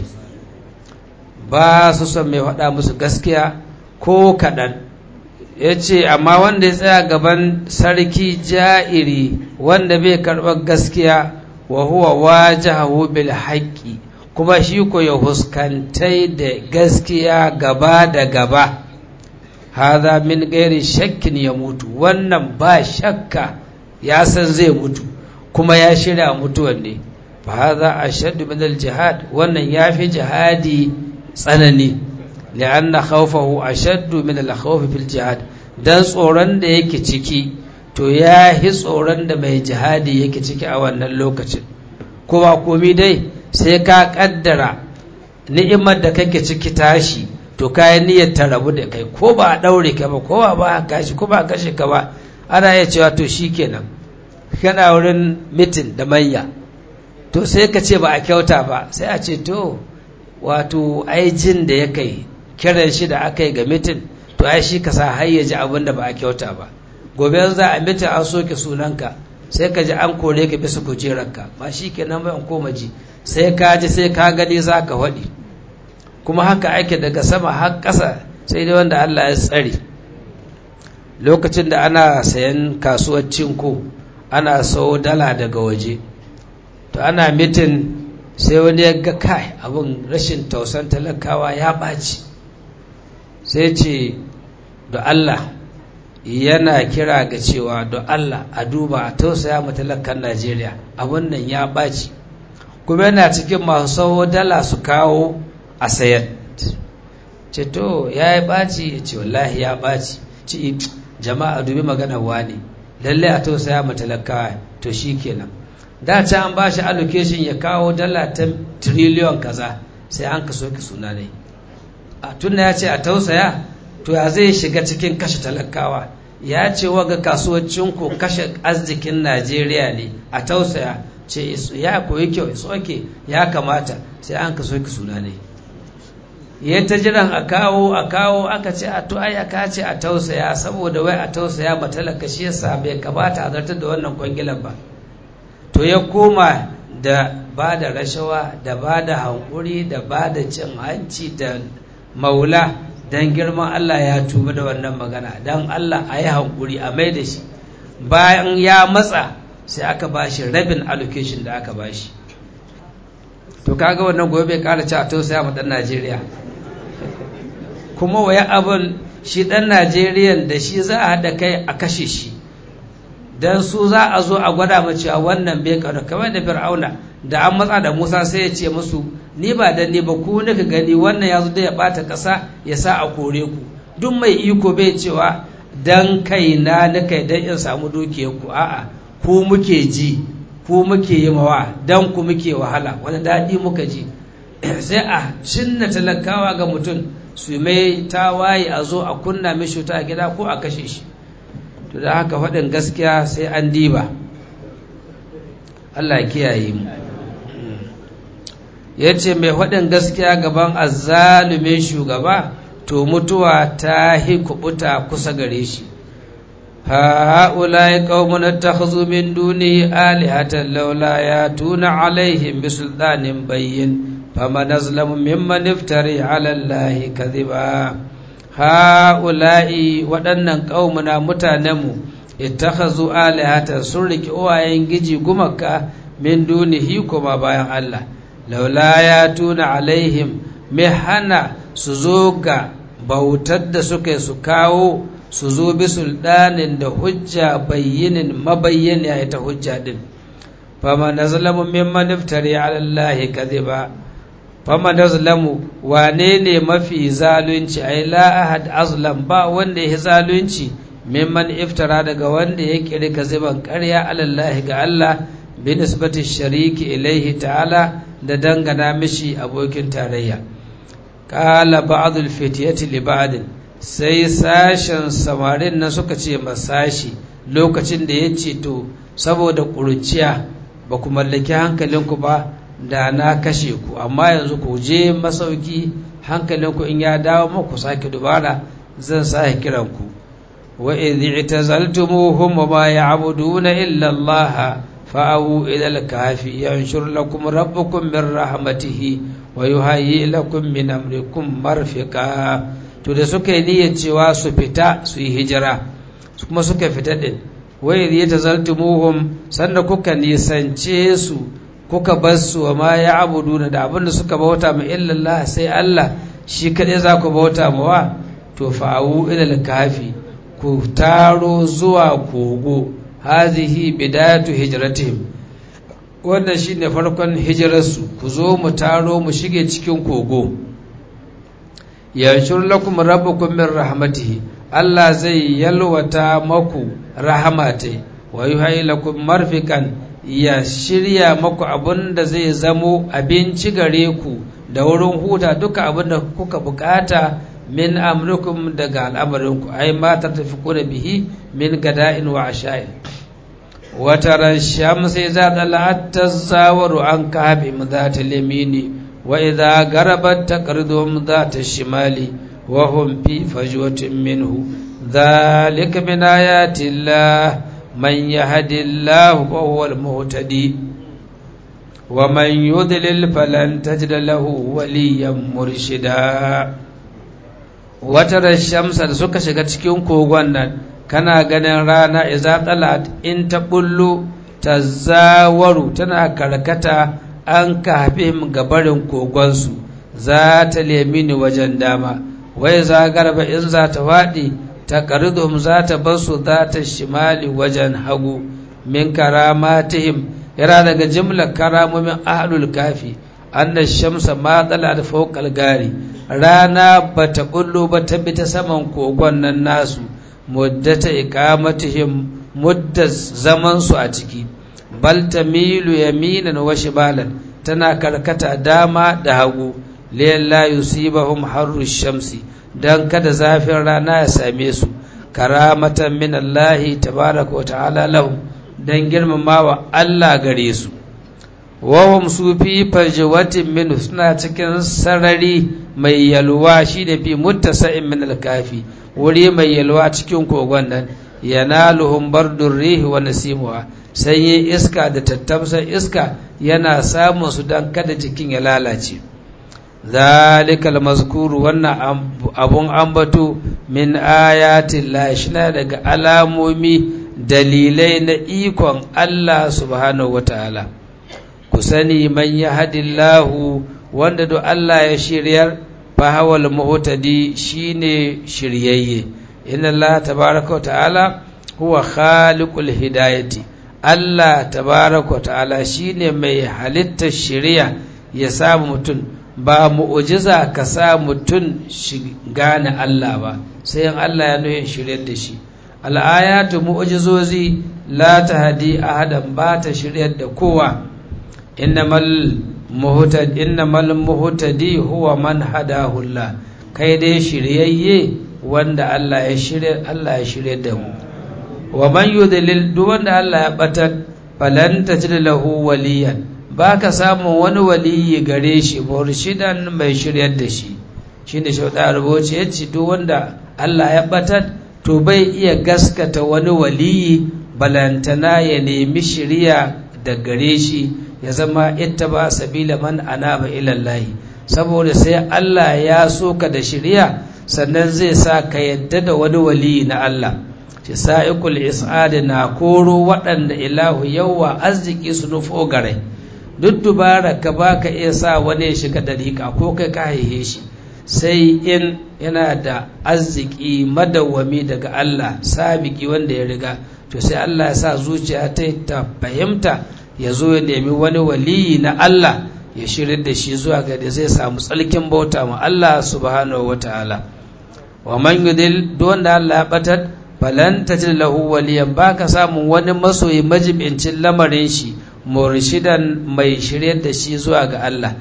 ba su son mai faɗa musu gaskiya ko kaɗan ya ce amma wanda ya tsaya gaban sarki ja'iri wanda bai karɓar gaskiya wa huwa wajahu bil haqqi kuma shi ko ya huskantai da gaskiya gaba da gaba hadha min gairi shakkin ya mutu wannan ba shakka ya san zai mutu kuma ya shirya mutuwan ne fa hadha ashaddu min al jihad wannan yafi jihadi tsanani li'anna khawfahu ashaddu min al khawfi fil jihad dan tsoron da yake ciki to ya hi tsoron da mai jihadi yake ciki a wannan lokacin kowa komi dai sai ka kaddara ni'imar da kake ciki tashi to kayan niyyar ta rabu da kai ko ba a daure ka ba ko ba a kashi ko ba a kashe ka ba ana iya cewa to shikenan kana wurin mitin da manya to sai ka ce ba a kyauta ba sai a ce to wato ai jin da ya kai kiran shi da aka yi ga mitin to ai shi ka sa har ya ji abin da ba a kyauta ba gobe za a mitin an soke sunanka sai ka ji an kore ka bisa kujerarka ba shi kenan ba in koma ji sai ka ji sai ka gani za ka faɗi kuma haka ake daga sama har ƙasa sai dai wanda Allah ya tsare lokacin da ana sayan kasuwar cinko ana sau dala daga waje to ana mitin sai wani ya ga kai abin rashin tausan talakawa ya ɓaci sai ce da Allah yana kira ga cewa da Allah a duba a tausaya ma talakan Najeriya abin nan ya ɓaci kuma yana cikin masu sau dala su kawo a sayan ce to ya yi ɓaci ya ce wallahi ya ɓaci ci jama'a dubi magana wani lalle a tausaya ma talakawa to shi kenan da ta an ba shi allocation ya kawo dala ta triliyon kaza sai an ka soke suna ne a tunna ya ce a tausaya to ya zai shiga cikin kashe talakawa ya ce waga kasuwancin ku kashe arzikin najeriya ne a tausaya ce ya koyi kyau soke ya kamata sai an ka soke suna ne ya ta jiran a kawo a kawo aka ce a to ai aka ce a tausaya saboda wai a tausaya matalaka shi yasa bai kamata a zartar da wannan kwangilan ba to ya koma da ba da rashawa da ba da hankuri da ba da cin hanci da maula don girman Allah ya tuba da wannan magana don Allah a yi hankuri a mai da shi bayan ya matsa sai aka ba shi rabin allocation da aka ba shi to kaga wannan gobe bai kara ci a tausaya ma dan Najeriya kuma waya abin shi dan Najeriyan da shi za a haɗa kai a kashe shi dan su za a zo a gwada mu cewa wannan bai karu kamar da fir'auna da an matsa da musa sai ya ce musu ni ba dan ni ba ku nika gani wannan ya zo da ya bata kasa ya sa a kore ku duk mai iko bai cewa dan kai na nika dan in samu dukiyar ku a'a ku muke ji ku muke yi mawa dan ku muke wahala wani daɗi muka ji sai a cinna talakawa ga mutum su mai tawaye a zo a kunna mishi ta gida ko a kashe shi to da haka faɗin gaskiya sai an diba Allah kiyaye mu ya ce mai faɗin gaskiya gaban azzalumin shugaba to mutuwa ta hi kubuta kusa gare shi ha'ulai qaumun attakhadhu min duni alihatan laula yatuna alaihim bisultanin bayyin faman azlamu mimman iftari ala allahi kadhiba ha'ula'i waɗannan ƙaumuna mutanenmu ittakhazu alihatan sun riki uwayen giji gumaka min dunihi kuma bayan Allah laula ya tuna alaihim mai hana su zo ga bautar da suka su kawo su zo bi sulɗanin da hujja bayyinin mabayyan ya ita hujja din fama na zalamu mimman iftari ala Allahi kadhiba fama da zalamu wane ne mafi zalunci ai la ahad azlam ba wanda ya zalunci mimman iftara daga wanda ya kiri kaziban ƙarya alallahi ga Allah bi nisbati shariki ilaihi ta'ala da dangana mishi abokin tarayya qala ba'd al-fityati li ba'd sai sashen samarin na suka ce masashi lokacin da ya ce to saboda ƙuruciya ba ku mallaki hankalinku ba da na kashe ku amma yanzu ku je masauki hankalinku in ya dawo muku sake dubara zan sake kiran ku wa idh i'tazaltumuhum wa ma ya'buduna illa Allah fa'u ila al-kahfi yanshur lakum rabbukum min rahmatihi wa yuhayyi lakum min amrikum marfiqa to da suka yi niyyar cewa su fita su yi hijira kuma suka fita din wa idh i'tazaltumuhum sanda kuka nisance su kuka bar su wa ma ya abuduna da abinda suka bauta ma illallah sai Allah shi kaɗai za ku bauta ma wa to fa'u ilal kafi ku taro zuwa kogo hazihi bidayatu hijratihim wannan shine farkon hijirarsu ku zo mu taro mu shige cikin kogo yanshur lakum rabbukum min rahmatihi Allah zai yalwata maku rahmatai wa yuhayyi lakum marfikan ya shirya maku abin da zai zamo abinci gare ku da wurin huta duka abin da kuka bukata min amrikum daga al'amarinku ai ma ta tafi kuna bihi min gada'in wa asha'in وترى الشمس إذا طلعت تزاور عن كهفهم ذات اليمين وإذا غربت تقرضهم ذات الشمال وهم في فجوة منه ذلك من آيات الله من يهد الله فهو المهتدي ومن يضلل فلن تجد له وليا مرشدا وترى الشمس da suka shiga cikin kogon nan kana ganin rana iza talat in ta bullo tazawaru tana karkata an kafin gabarin kogonsu za ta lemini wajen dama wai za garba in za ta faɗi ta ƙaridum za ta basu za ta shimali wajen hagu min karamatihim yana daga jimlar karamomin ahlul kafi annas shamsa ma tsala da fawqal gari rana bata bullo ba ta bi ta saman kogon nan nasu muddata iqamatihim muddat zaman su a ciki bal tamilu yaminan wa shibalan tana karkata dama da hagu la yusibahum harru shamsi dan kada zafin rana ya same su karamatan min Allah tabaraka wa ta'ala lahum dan girmamawa Allah gare su wahum su fi farjawatin min suna cikin sarari mai yalwa shi da fi muttasa'in min alkafi wuri mai yalwa cikin kogon nan yanaluhum bardur rihi wa nasimuha sanyin iska da tattamsar iska yana samun su dan kada jikin ya lalace zalikal mazkuru wannan abun ambato min ayatin la daga alamomi dalilai na ikon Allah subhanahu wataala ku sani man yahdillahu wanda do Allah ya shiryar fa hawal muhtadi shine shiryayye inna Allah tabaaraka ta'ala huwa khaliqul hidayati Allah tabaaraka ta'ala shine mai halittar shiriya ya samu mutum ba mu'ujiza ka sa mutum shi gane Allah ba sai in Allah ya nuyin shiryar da shi al'ayatu mu'ujizozi la tahdi ahadan ba ta shiryar da kowa innamal muhtad innamal muhtadi huwa man hadahu Allah kai dai shiryayye wanda Allah ya shirya Allah ya shirya da mu wa man yudlil duk wanda Allah ya batar falan tajid lahu waliyan baka samu wani waliyi gare shi murshidan mai shiryar da shi shine shauda rubuce yace duk wanda Allah ya batar to bai iya gaskata wani waliyi balantana ya nemi shiriya da gare shi ya zama ittaba sabila man anaba ila Allah saboda sai Allah ya so ka da shiriya sannan zai sa ka yadda da wani waliyi na Allah shi sa'ikul is'ad na koro waɗanda ilahu yawa arziki su nufo gare duk dubara ka baka iya sa wani ya shiga dariƙa ko kai ka haihe shi sai in yana da arziki madawwami daga Allah sabiki wanda ya riga to sai Allah ya sa zuciya ta ta fahimta ya zo ya nemi wani waliyi na Allah ya shirin da shi zuwa ga da zai samu tsalkin bauta ma Allah subhanahu wataala wa man yudil don da Allah ya batar falan tajid lahu waliyan baka samun wani masoyi majibincin lamarin shi murshidan mai shiryar da shi zuwa ga Allah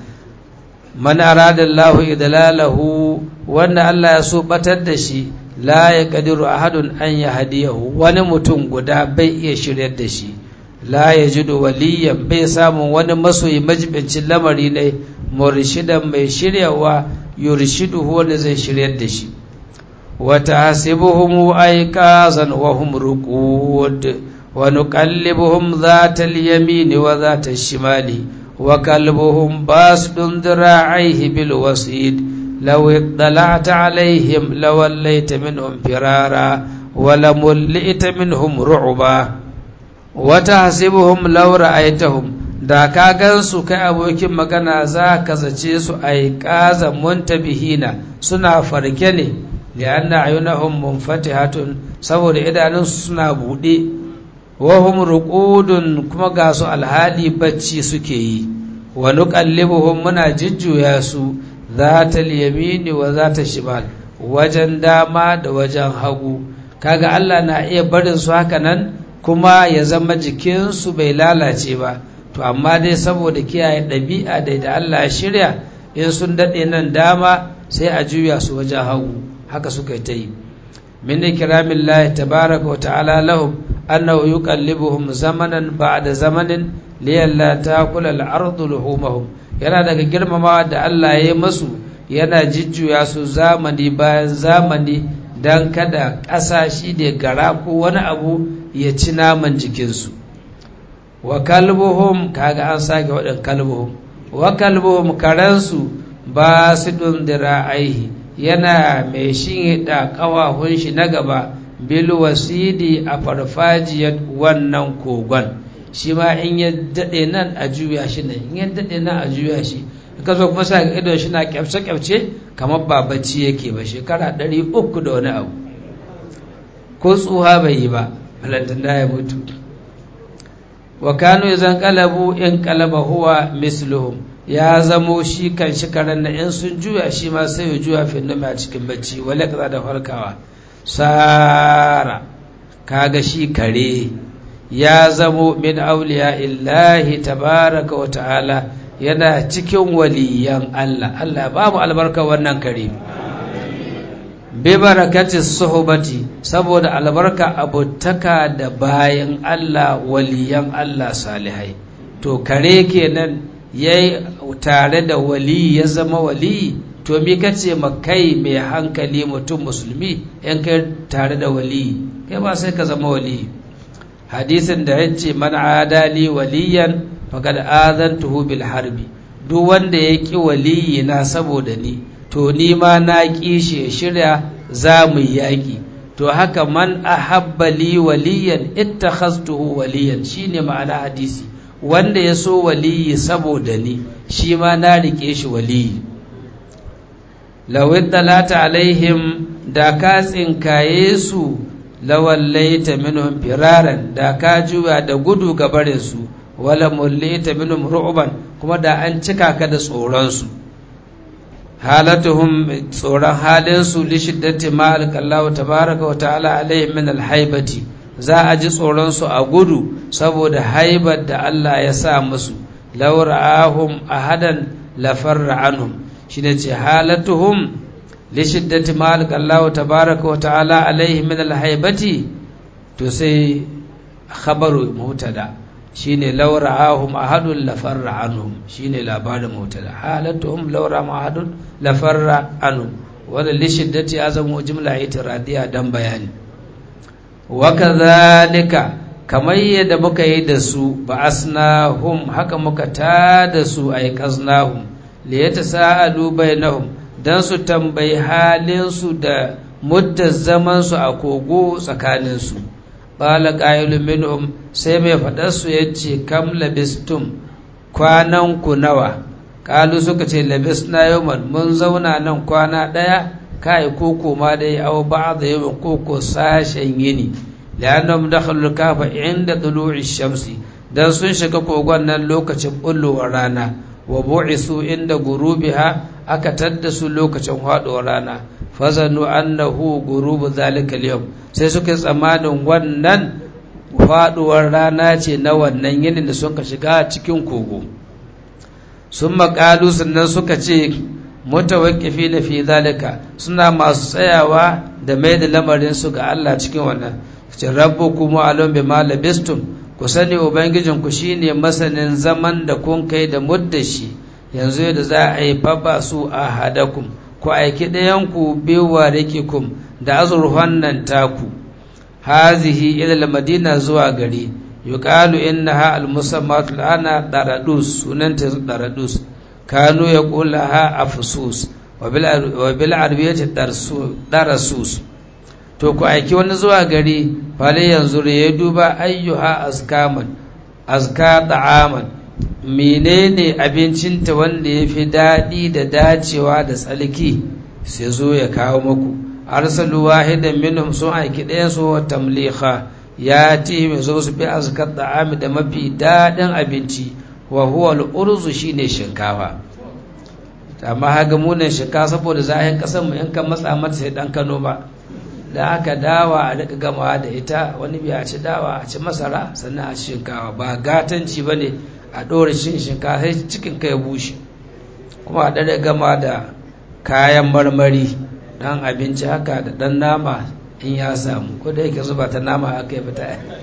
man arada Allah idlalahu wanda Allah ya so batar da shi la ya kadiru ahadun an yahdiyahu wani mutum guda bai iya shiryar da shi la yajidu waliyan bai samun wani masoyi majibincin lamari ne murshidan mai shiryawa yurshiduhu wanda zai shiryar da shi وتحسبهم أيقاظا وهم رقود ونقلبهم ذات اليمين وذات الشمال وكلبهم باسط ذراعيه بالوسيد لو اطلعت عليهم لوليت منهم فرارا ولملئت منهم رعبا وتحسبهم لو رأيتهم da ka gansu kai abokin magana za ka zace su aiƙaza muntabihina suna farke ne lianna ayunahum munfatihatun saboda idanunsu suna buɗe wahum ruqudun kuma ga su alhali bacci suke yi wa nuqallibuhum muna jujjuya su zatal yamini wa zata shimal wajen dama da wajen hagu kaga Allah na iya barin su haka nan kuma ya zama jikinsu bai lalace ba to amma dai saboda kiyaye ɗabi'a da da Allah ya shirya in sun daɗe nan dama sai a juya su wajen hagu haka suka ta yi min ikramin lahi tabaraka wa ta'ala lahum annahu yuqallibuhum zamanan ba'da zamanin liyalla ta'kula al-ardu luhumahum yana daga girmamawa da Allah ya yi masu yana jijjuya su zamani bayan zamani dan kada ƙasa shi da gara ko wani abu ya ci naman jikinsu wa kalbuhum kaga an sake waɗin kalbuhum wa kalbuhum karansu ba su ɗundira aihi yana mai shinhiɗa ƙawahun shi na gaba bil wasidi a farfajiyar wannan kogon shi ma in ya daɗe nan a juya shi nan in ya daɗe nan a juya shi ka zo kuma sa idon shi na kyafce-kyafce kamar ba bacci yake ba shekara ɗari uku da wani abu ko tsuha bai yi ba balantana ya mutu wa kanu zan kalabu in kalaba huwa misluhum ya zamo shi kan shi karen na in sun juya shi ma sai ya juya finnumi a cikin bacci wale kaza da farkawa sara kaga shi kare ya zamo min auliya illahi tabaraka wa ta'ala yana cikin waliyan Allah Allah ba mu albarka wannan kare bi barakati suhbati saboda albarka abutaka da bayan Allah waliyan Allah salihai to kare kenan yayi tare da wali ya zama wali to mi kace makai mai hankali mutum musulmi yan kai tare da wali kai ba sai ka zama wali hadisin da yace man adali waliyan faqad azantuhu bil harbi duk wanda ya ki waliyi na saboda ni to ni ma na ƙi shi shirya za mu yaƙi to haka man ahabba li waliyan ittakhastuhu waliyan shine ma'ana hadisi wanda ya so waliyi saboda ni shi ma na rike shi waliyi law talata alaihim da ka tsinkaye su lawallaita minhum firaran da ka juya da gudu ga barin su wala mullaita minhum ru'ban kuma da an cika ka da tsoron su halatuhum tsoron halinsu li shiddati ma alqallahu tabaraka wa ta'ala alaihim min alhaibati za a ji tsoron su a gudu saboda haibar da Allah ya sa musu law ra'ahum ahadan la farra anhum shine ce halatuhum li shiddati ma alqallahu tabaraka wa ta'ala alaihim min alhaibati to sai khabaru mutada shine laura ahum ahadun lafarra anhum shine labarin mutada halatuhum laura ahadun lafarra anhum wanda li shiddati azamu jumla itiradiya dan bayani wa kadhalika kamar yadda muka yi da su ba asnahum haka muka ta da su ay qaznahum li yatasaalu bainahum dan su tambayi halin su da muddar zaman su a kogo tsakanin su qala qailun minhum sai mai faɗarsu ya ce kam labistum kwanan ku nawa kalu suka ce labisna yawman mun zauna nan kwana ɗaya kai koko ma dai aw ba'da yawmin koko sashen yini la'annahum dakhalu kafa inda tulu'i shamsi dan sun shiga kogon nan lokacin bullowar rana wa bu'isu inda gurubiha aka tadda su lokacin haɗuwar rana fazanu annahu gurubu zalika al sai suka tsammanin wannan faduwar rana ce na wannan yinin da suka shiga cikin kogo sun makalu sannan suka ce mutawakkifi na fi zalika suna masu tsayawa da mai da lamarin su ga Allah cikin wannan ce rabbu kuma alon bi malabistum ku sani ubangijin ku shine masanin zaman da kun kai da muddashi yanzu yadda za a yi faba su a hadakum ku aiki ɗayan ku bewa rikikum da azurfan nan taku hazihi ila madina zuwa gari yuqalu innaha almusammat al'ana daradus sunanta daradus kanu yaqulaha afsus wa bil wa bil arabiyyati darasus to ku aiki wani zuwa gari fale yanzu ya duba ayyuha azkaman azka ta'aman menene abincinta wanda ya fi daɗi da dacewa da tsalki sai zo ya kawo maku arsalu wahidan minhum sun aiki ɗayan su wa tamliha ya ti mai zo su bi azkar ta'ami da mafi daɗin abinci wa huwa al'urzu shine shinkafa amma haga munan shinkafa saboda zahin ƙasar mu in kan matsa mata sai ɗan kano ba da aka dawa a daga gamawa da ita wani biya a ci dawa a ci masara sannan a ci shinkawa ba gatanci ba ne a ɗora shin shinkafa sai cikin kai bushe kuma a ɗaga gama da kayan marmari ɗan abinci haka da ɗan nama in ya samu ko da yake zuba ta nama aka yi fita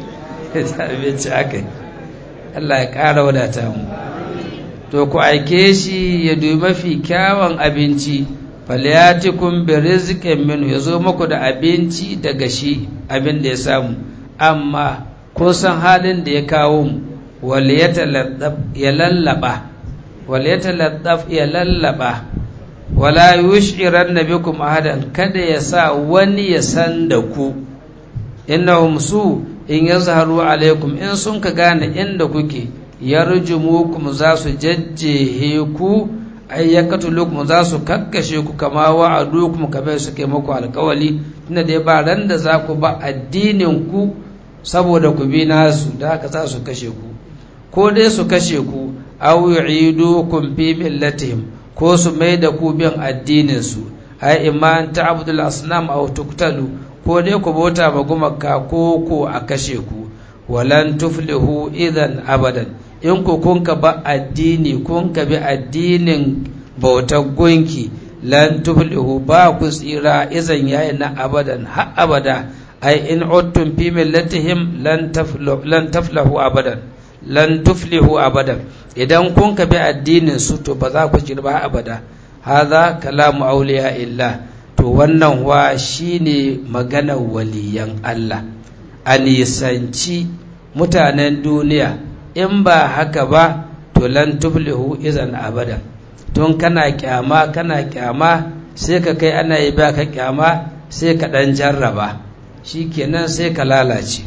abinci aka Allah ya ƙara wadata mu to ku aike shi ya dubi mafi kyawun abinci falyatikum bi rizqin minhu yazo muku da abinci daga shi abin da ya samu amma kun san halin da ya kawo mu wal yataladdaf ya lallaba wal yataladdaf ya lallaba wala yush'iranna bikum ahadan kada ya sa wani ya san da ku innahum su in yazharu alaikum in sun ka gane inda kuke yarjumukum za su jajjehe ku ay yakatulukum za su kakkashe ku kama wa'adukum kamar suke muku alkawali tunda dai ba ran da za ku ba addinin ku saboda ku bi nasu da haka za su kashe ku ko dai su kashe ku aw yu'idukum fi millatihim ko su mai da ku bin addinin su ai imma ta'budul asnam aw tuqtalu ko dai ku bauta ma gumaka ko ko a kashe ku walan tuflihu idan abadan in ku kun ka ba addini kun ka bi addinin bautar gunki lan tuflihu ba ku tsira izan yayin na abadan har abada ai in uttum fi millatihim lan taflahu lan taflahu abadan lan tuflihu abadan idan kun ka bi addinin su to ba za ku jirba abada hadha kalamu awliya illah to wannan wa shine maganar waliyan Allah a nisanci mutanen duniya in ba haka ba to lan tuflihu izan abada tun kana kyama kana kyama sai ka kai ana yi baka kyama sai ka dan jarraba shikenan sai ka lalace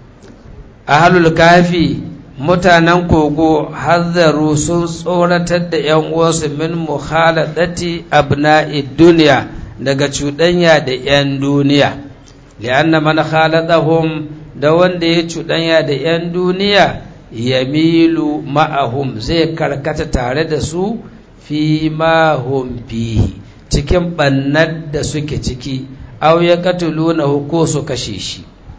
ahlul kafi mutanen kogo hazzaru sun tsoratar da yan uwansu min mukhaladati abna'i duniya daga cuɗanya da 'yan duniya li'anna man khaladahum da wanda ya cuɗanya da 'yan duniya yamilu ma'ahum zai karkata tare da su fi ma hum fihi cikin bannar da suke ciki aw ya katuluna ko su kashe shi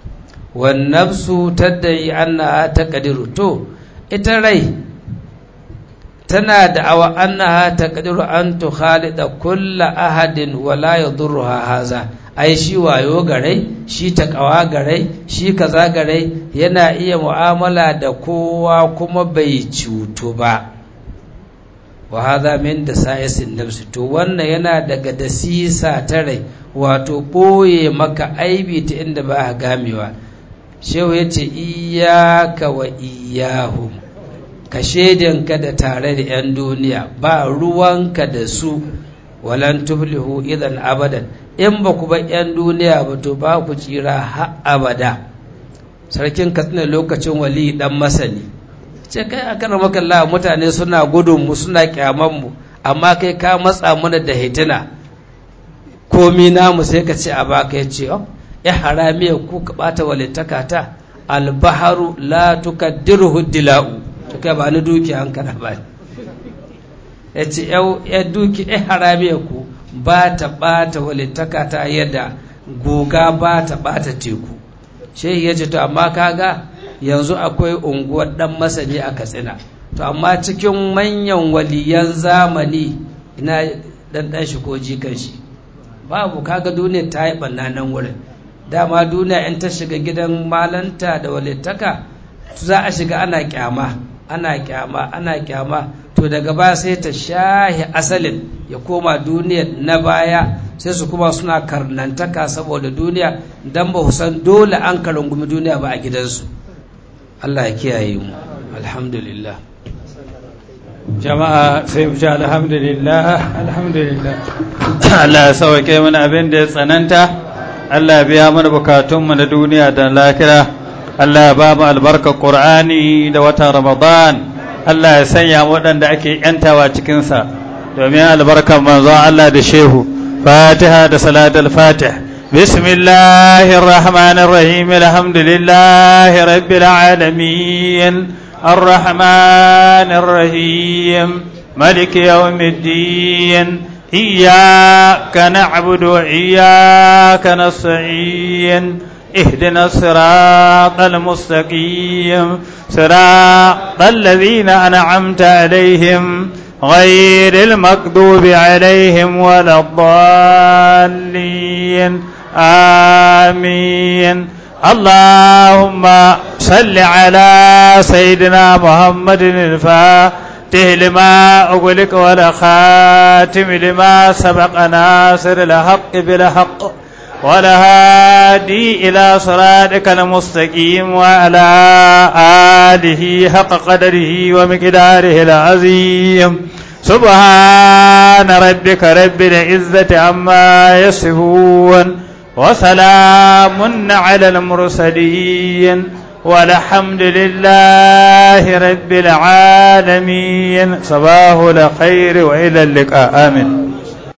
wan nafsu tadai annaha taqdiru to ita rai tana da awa annaha taqdiru an tukhalida kulla ahadin wala yadurruha haza ai shi wayo garai shi takawa garai shi kaza garai yana iya mu'amala da kowa kuma bai cutu ba wa hadha min dasa'isin nafsi to wannan yana daga dasisa ta rai wato boye maka aibi ta inda ba gamewa shehu yace iyyaka wa iyyahum ka shedinka da tare da 'yan duniya ba ruwanka da su walan tuflihu idan abadan in ba ku ba 'yan duniya ba to ba ku tsira har abada sarkin katsina lokacin wali dan masani ce kai a kan makalla mutane suna gudun mu suna kyaman mu amma kai ka matsa mana da hitina komi namu sai ka ce a baka ya ce ya haramiya ku ka bata walittaka ta albaharu la tukaddiruhu dila'u to kai ba ni duki an kana ba ya ce ya duki ya haramiya ku ba ta bata walittaka ta yadda goga ba ta bata teku shehi ya ce to amma kaga yanzu akwai unguwar dan masani a katsina to amma cikin manyan waliyan zamani ina dan dan shi ko jikan shi babu kaga duniya ta yi banna nan wurin dama duniya in ta shiga gidan malanta da walittaka za a shiga ana kyama ana kyama ana kyama to daga baya sai ta shahi asalin ya koma duniya na baya sai su kuma suna karnantaka saboda duniya dan ba san dole an karungumi duniya ba a gidansu Allah ya kiyaye mu alhamdulillah jama'a sai mu ci alhamdulillah alhamdulillah Allah ya sauke mana abin da ya tsananta Allah ya biya mana bukatunmu na duniya da lahira Allah ya ba mu albarkar Qur'ani da watan Ramadan Allah ya sanya waɗanda ake yantawa cikin sa domin albarkar manzon Allah da shehu Fatiha da salatul Fatih بسم الله الرحمن الرحيم الحمد لله رب العالمين الرحمن الرحيم ملك يوم الدين إياك نعبد وإياك نستعين اهدنا الصراط المستقيم صراط الذين أنعمت عليهم غير المكذوب عليهم ولا الضالين آمين اللهم صل على سيدنا محمد الفاتح لما أغلق ولا خاتم لما سبق ناصر الحق بالحق ولا هادي إلى صراطك المستقيم وعلى آله حق قدره ومقداره العظيم سبحان ربك رب العزة عما يصفون وسلام على المرسلين والحمد لله رب العالمين صباح الخير وإلى اللقاء آمين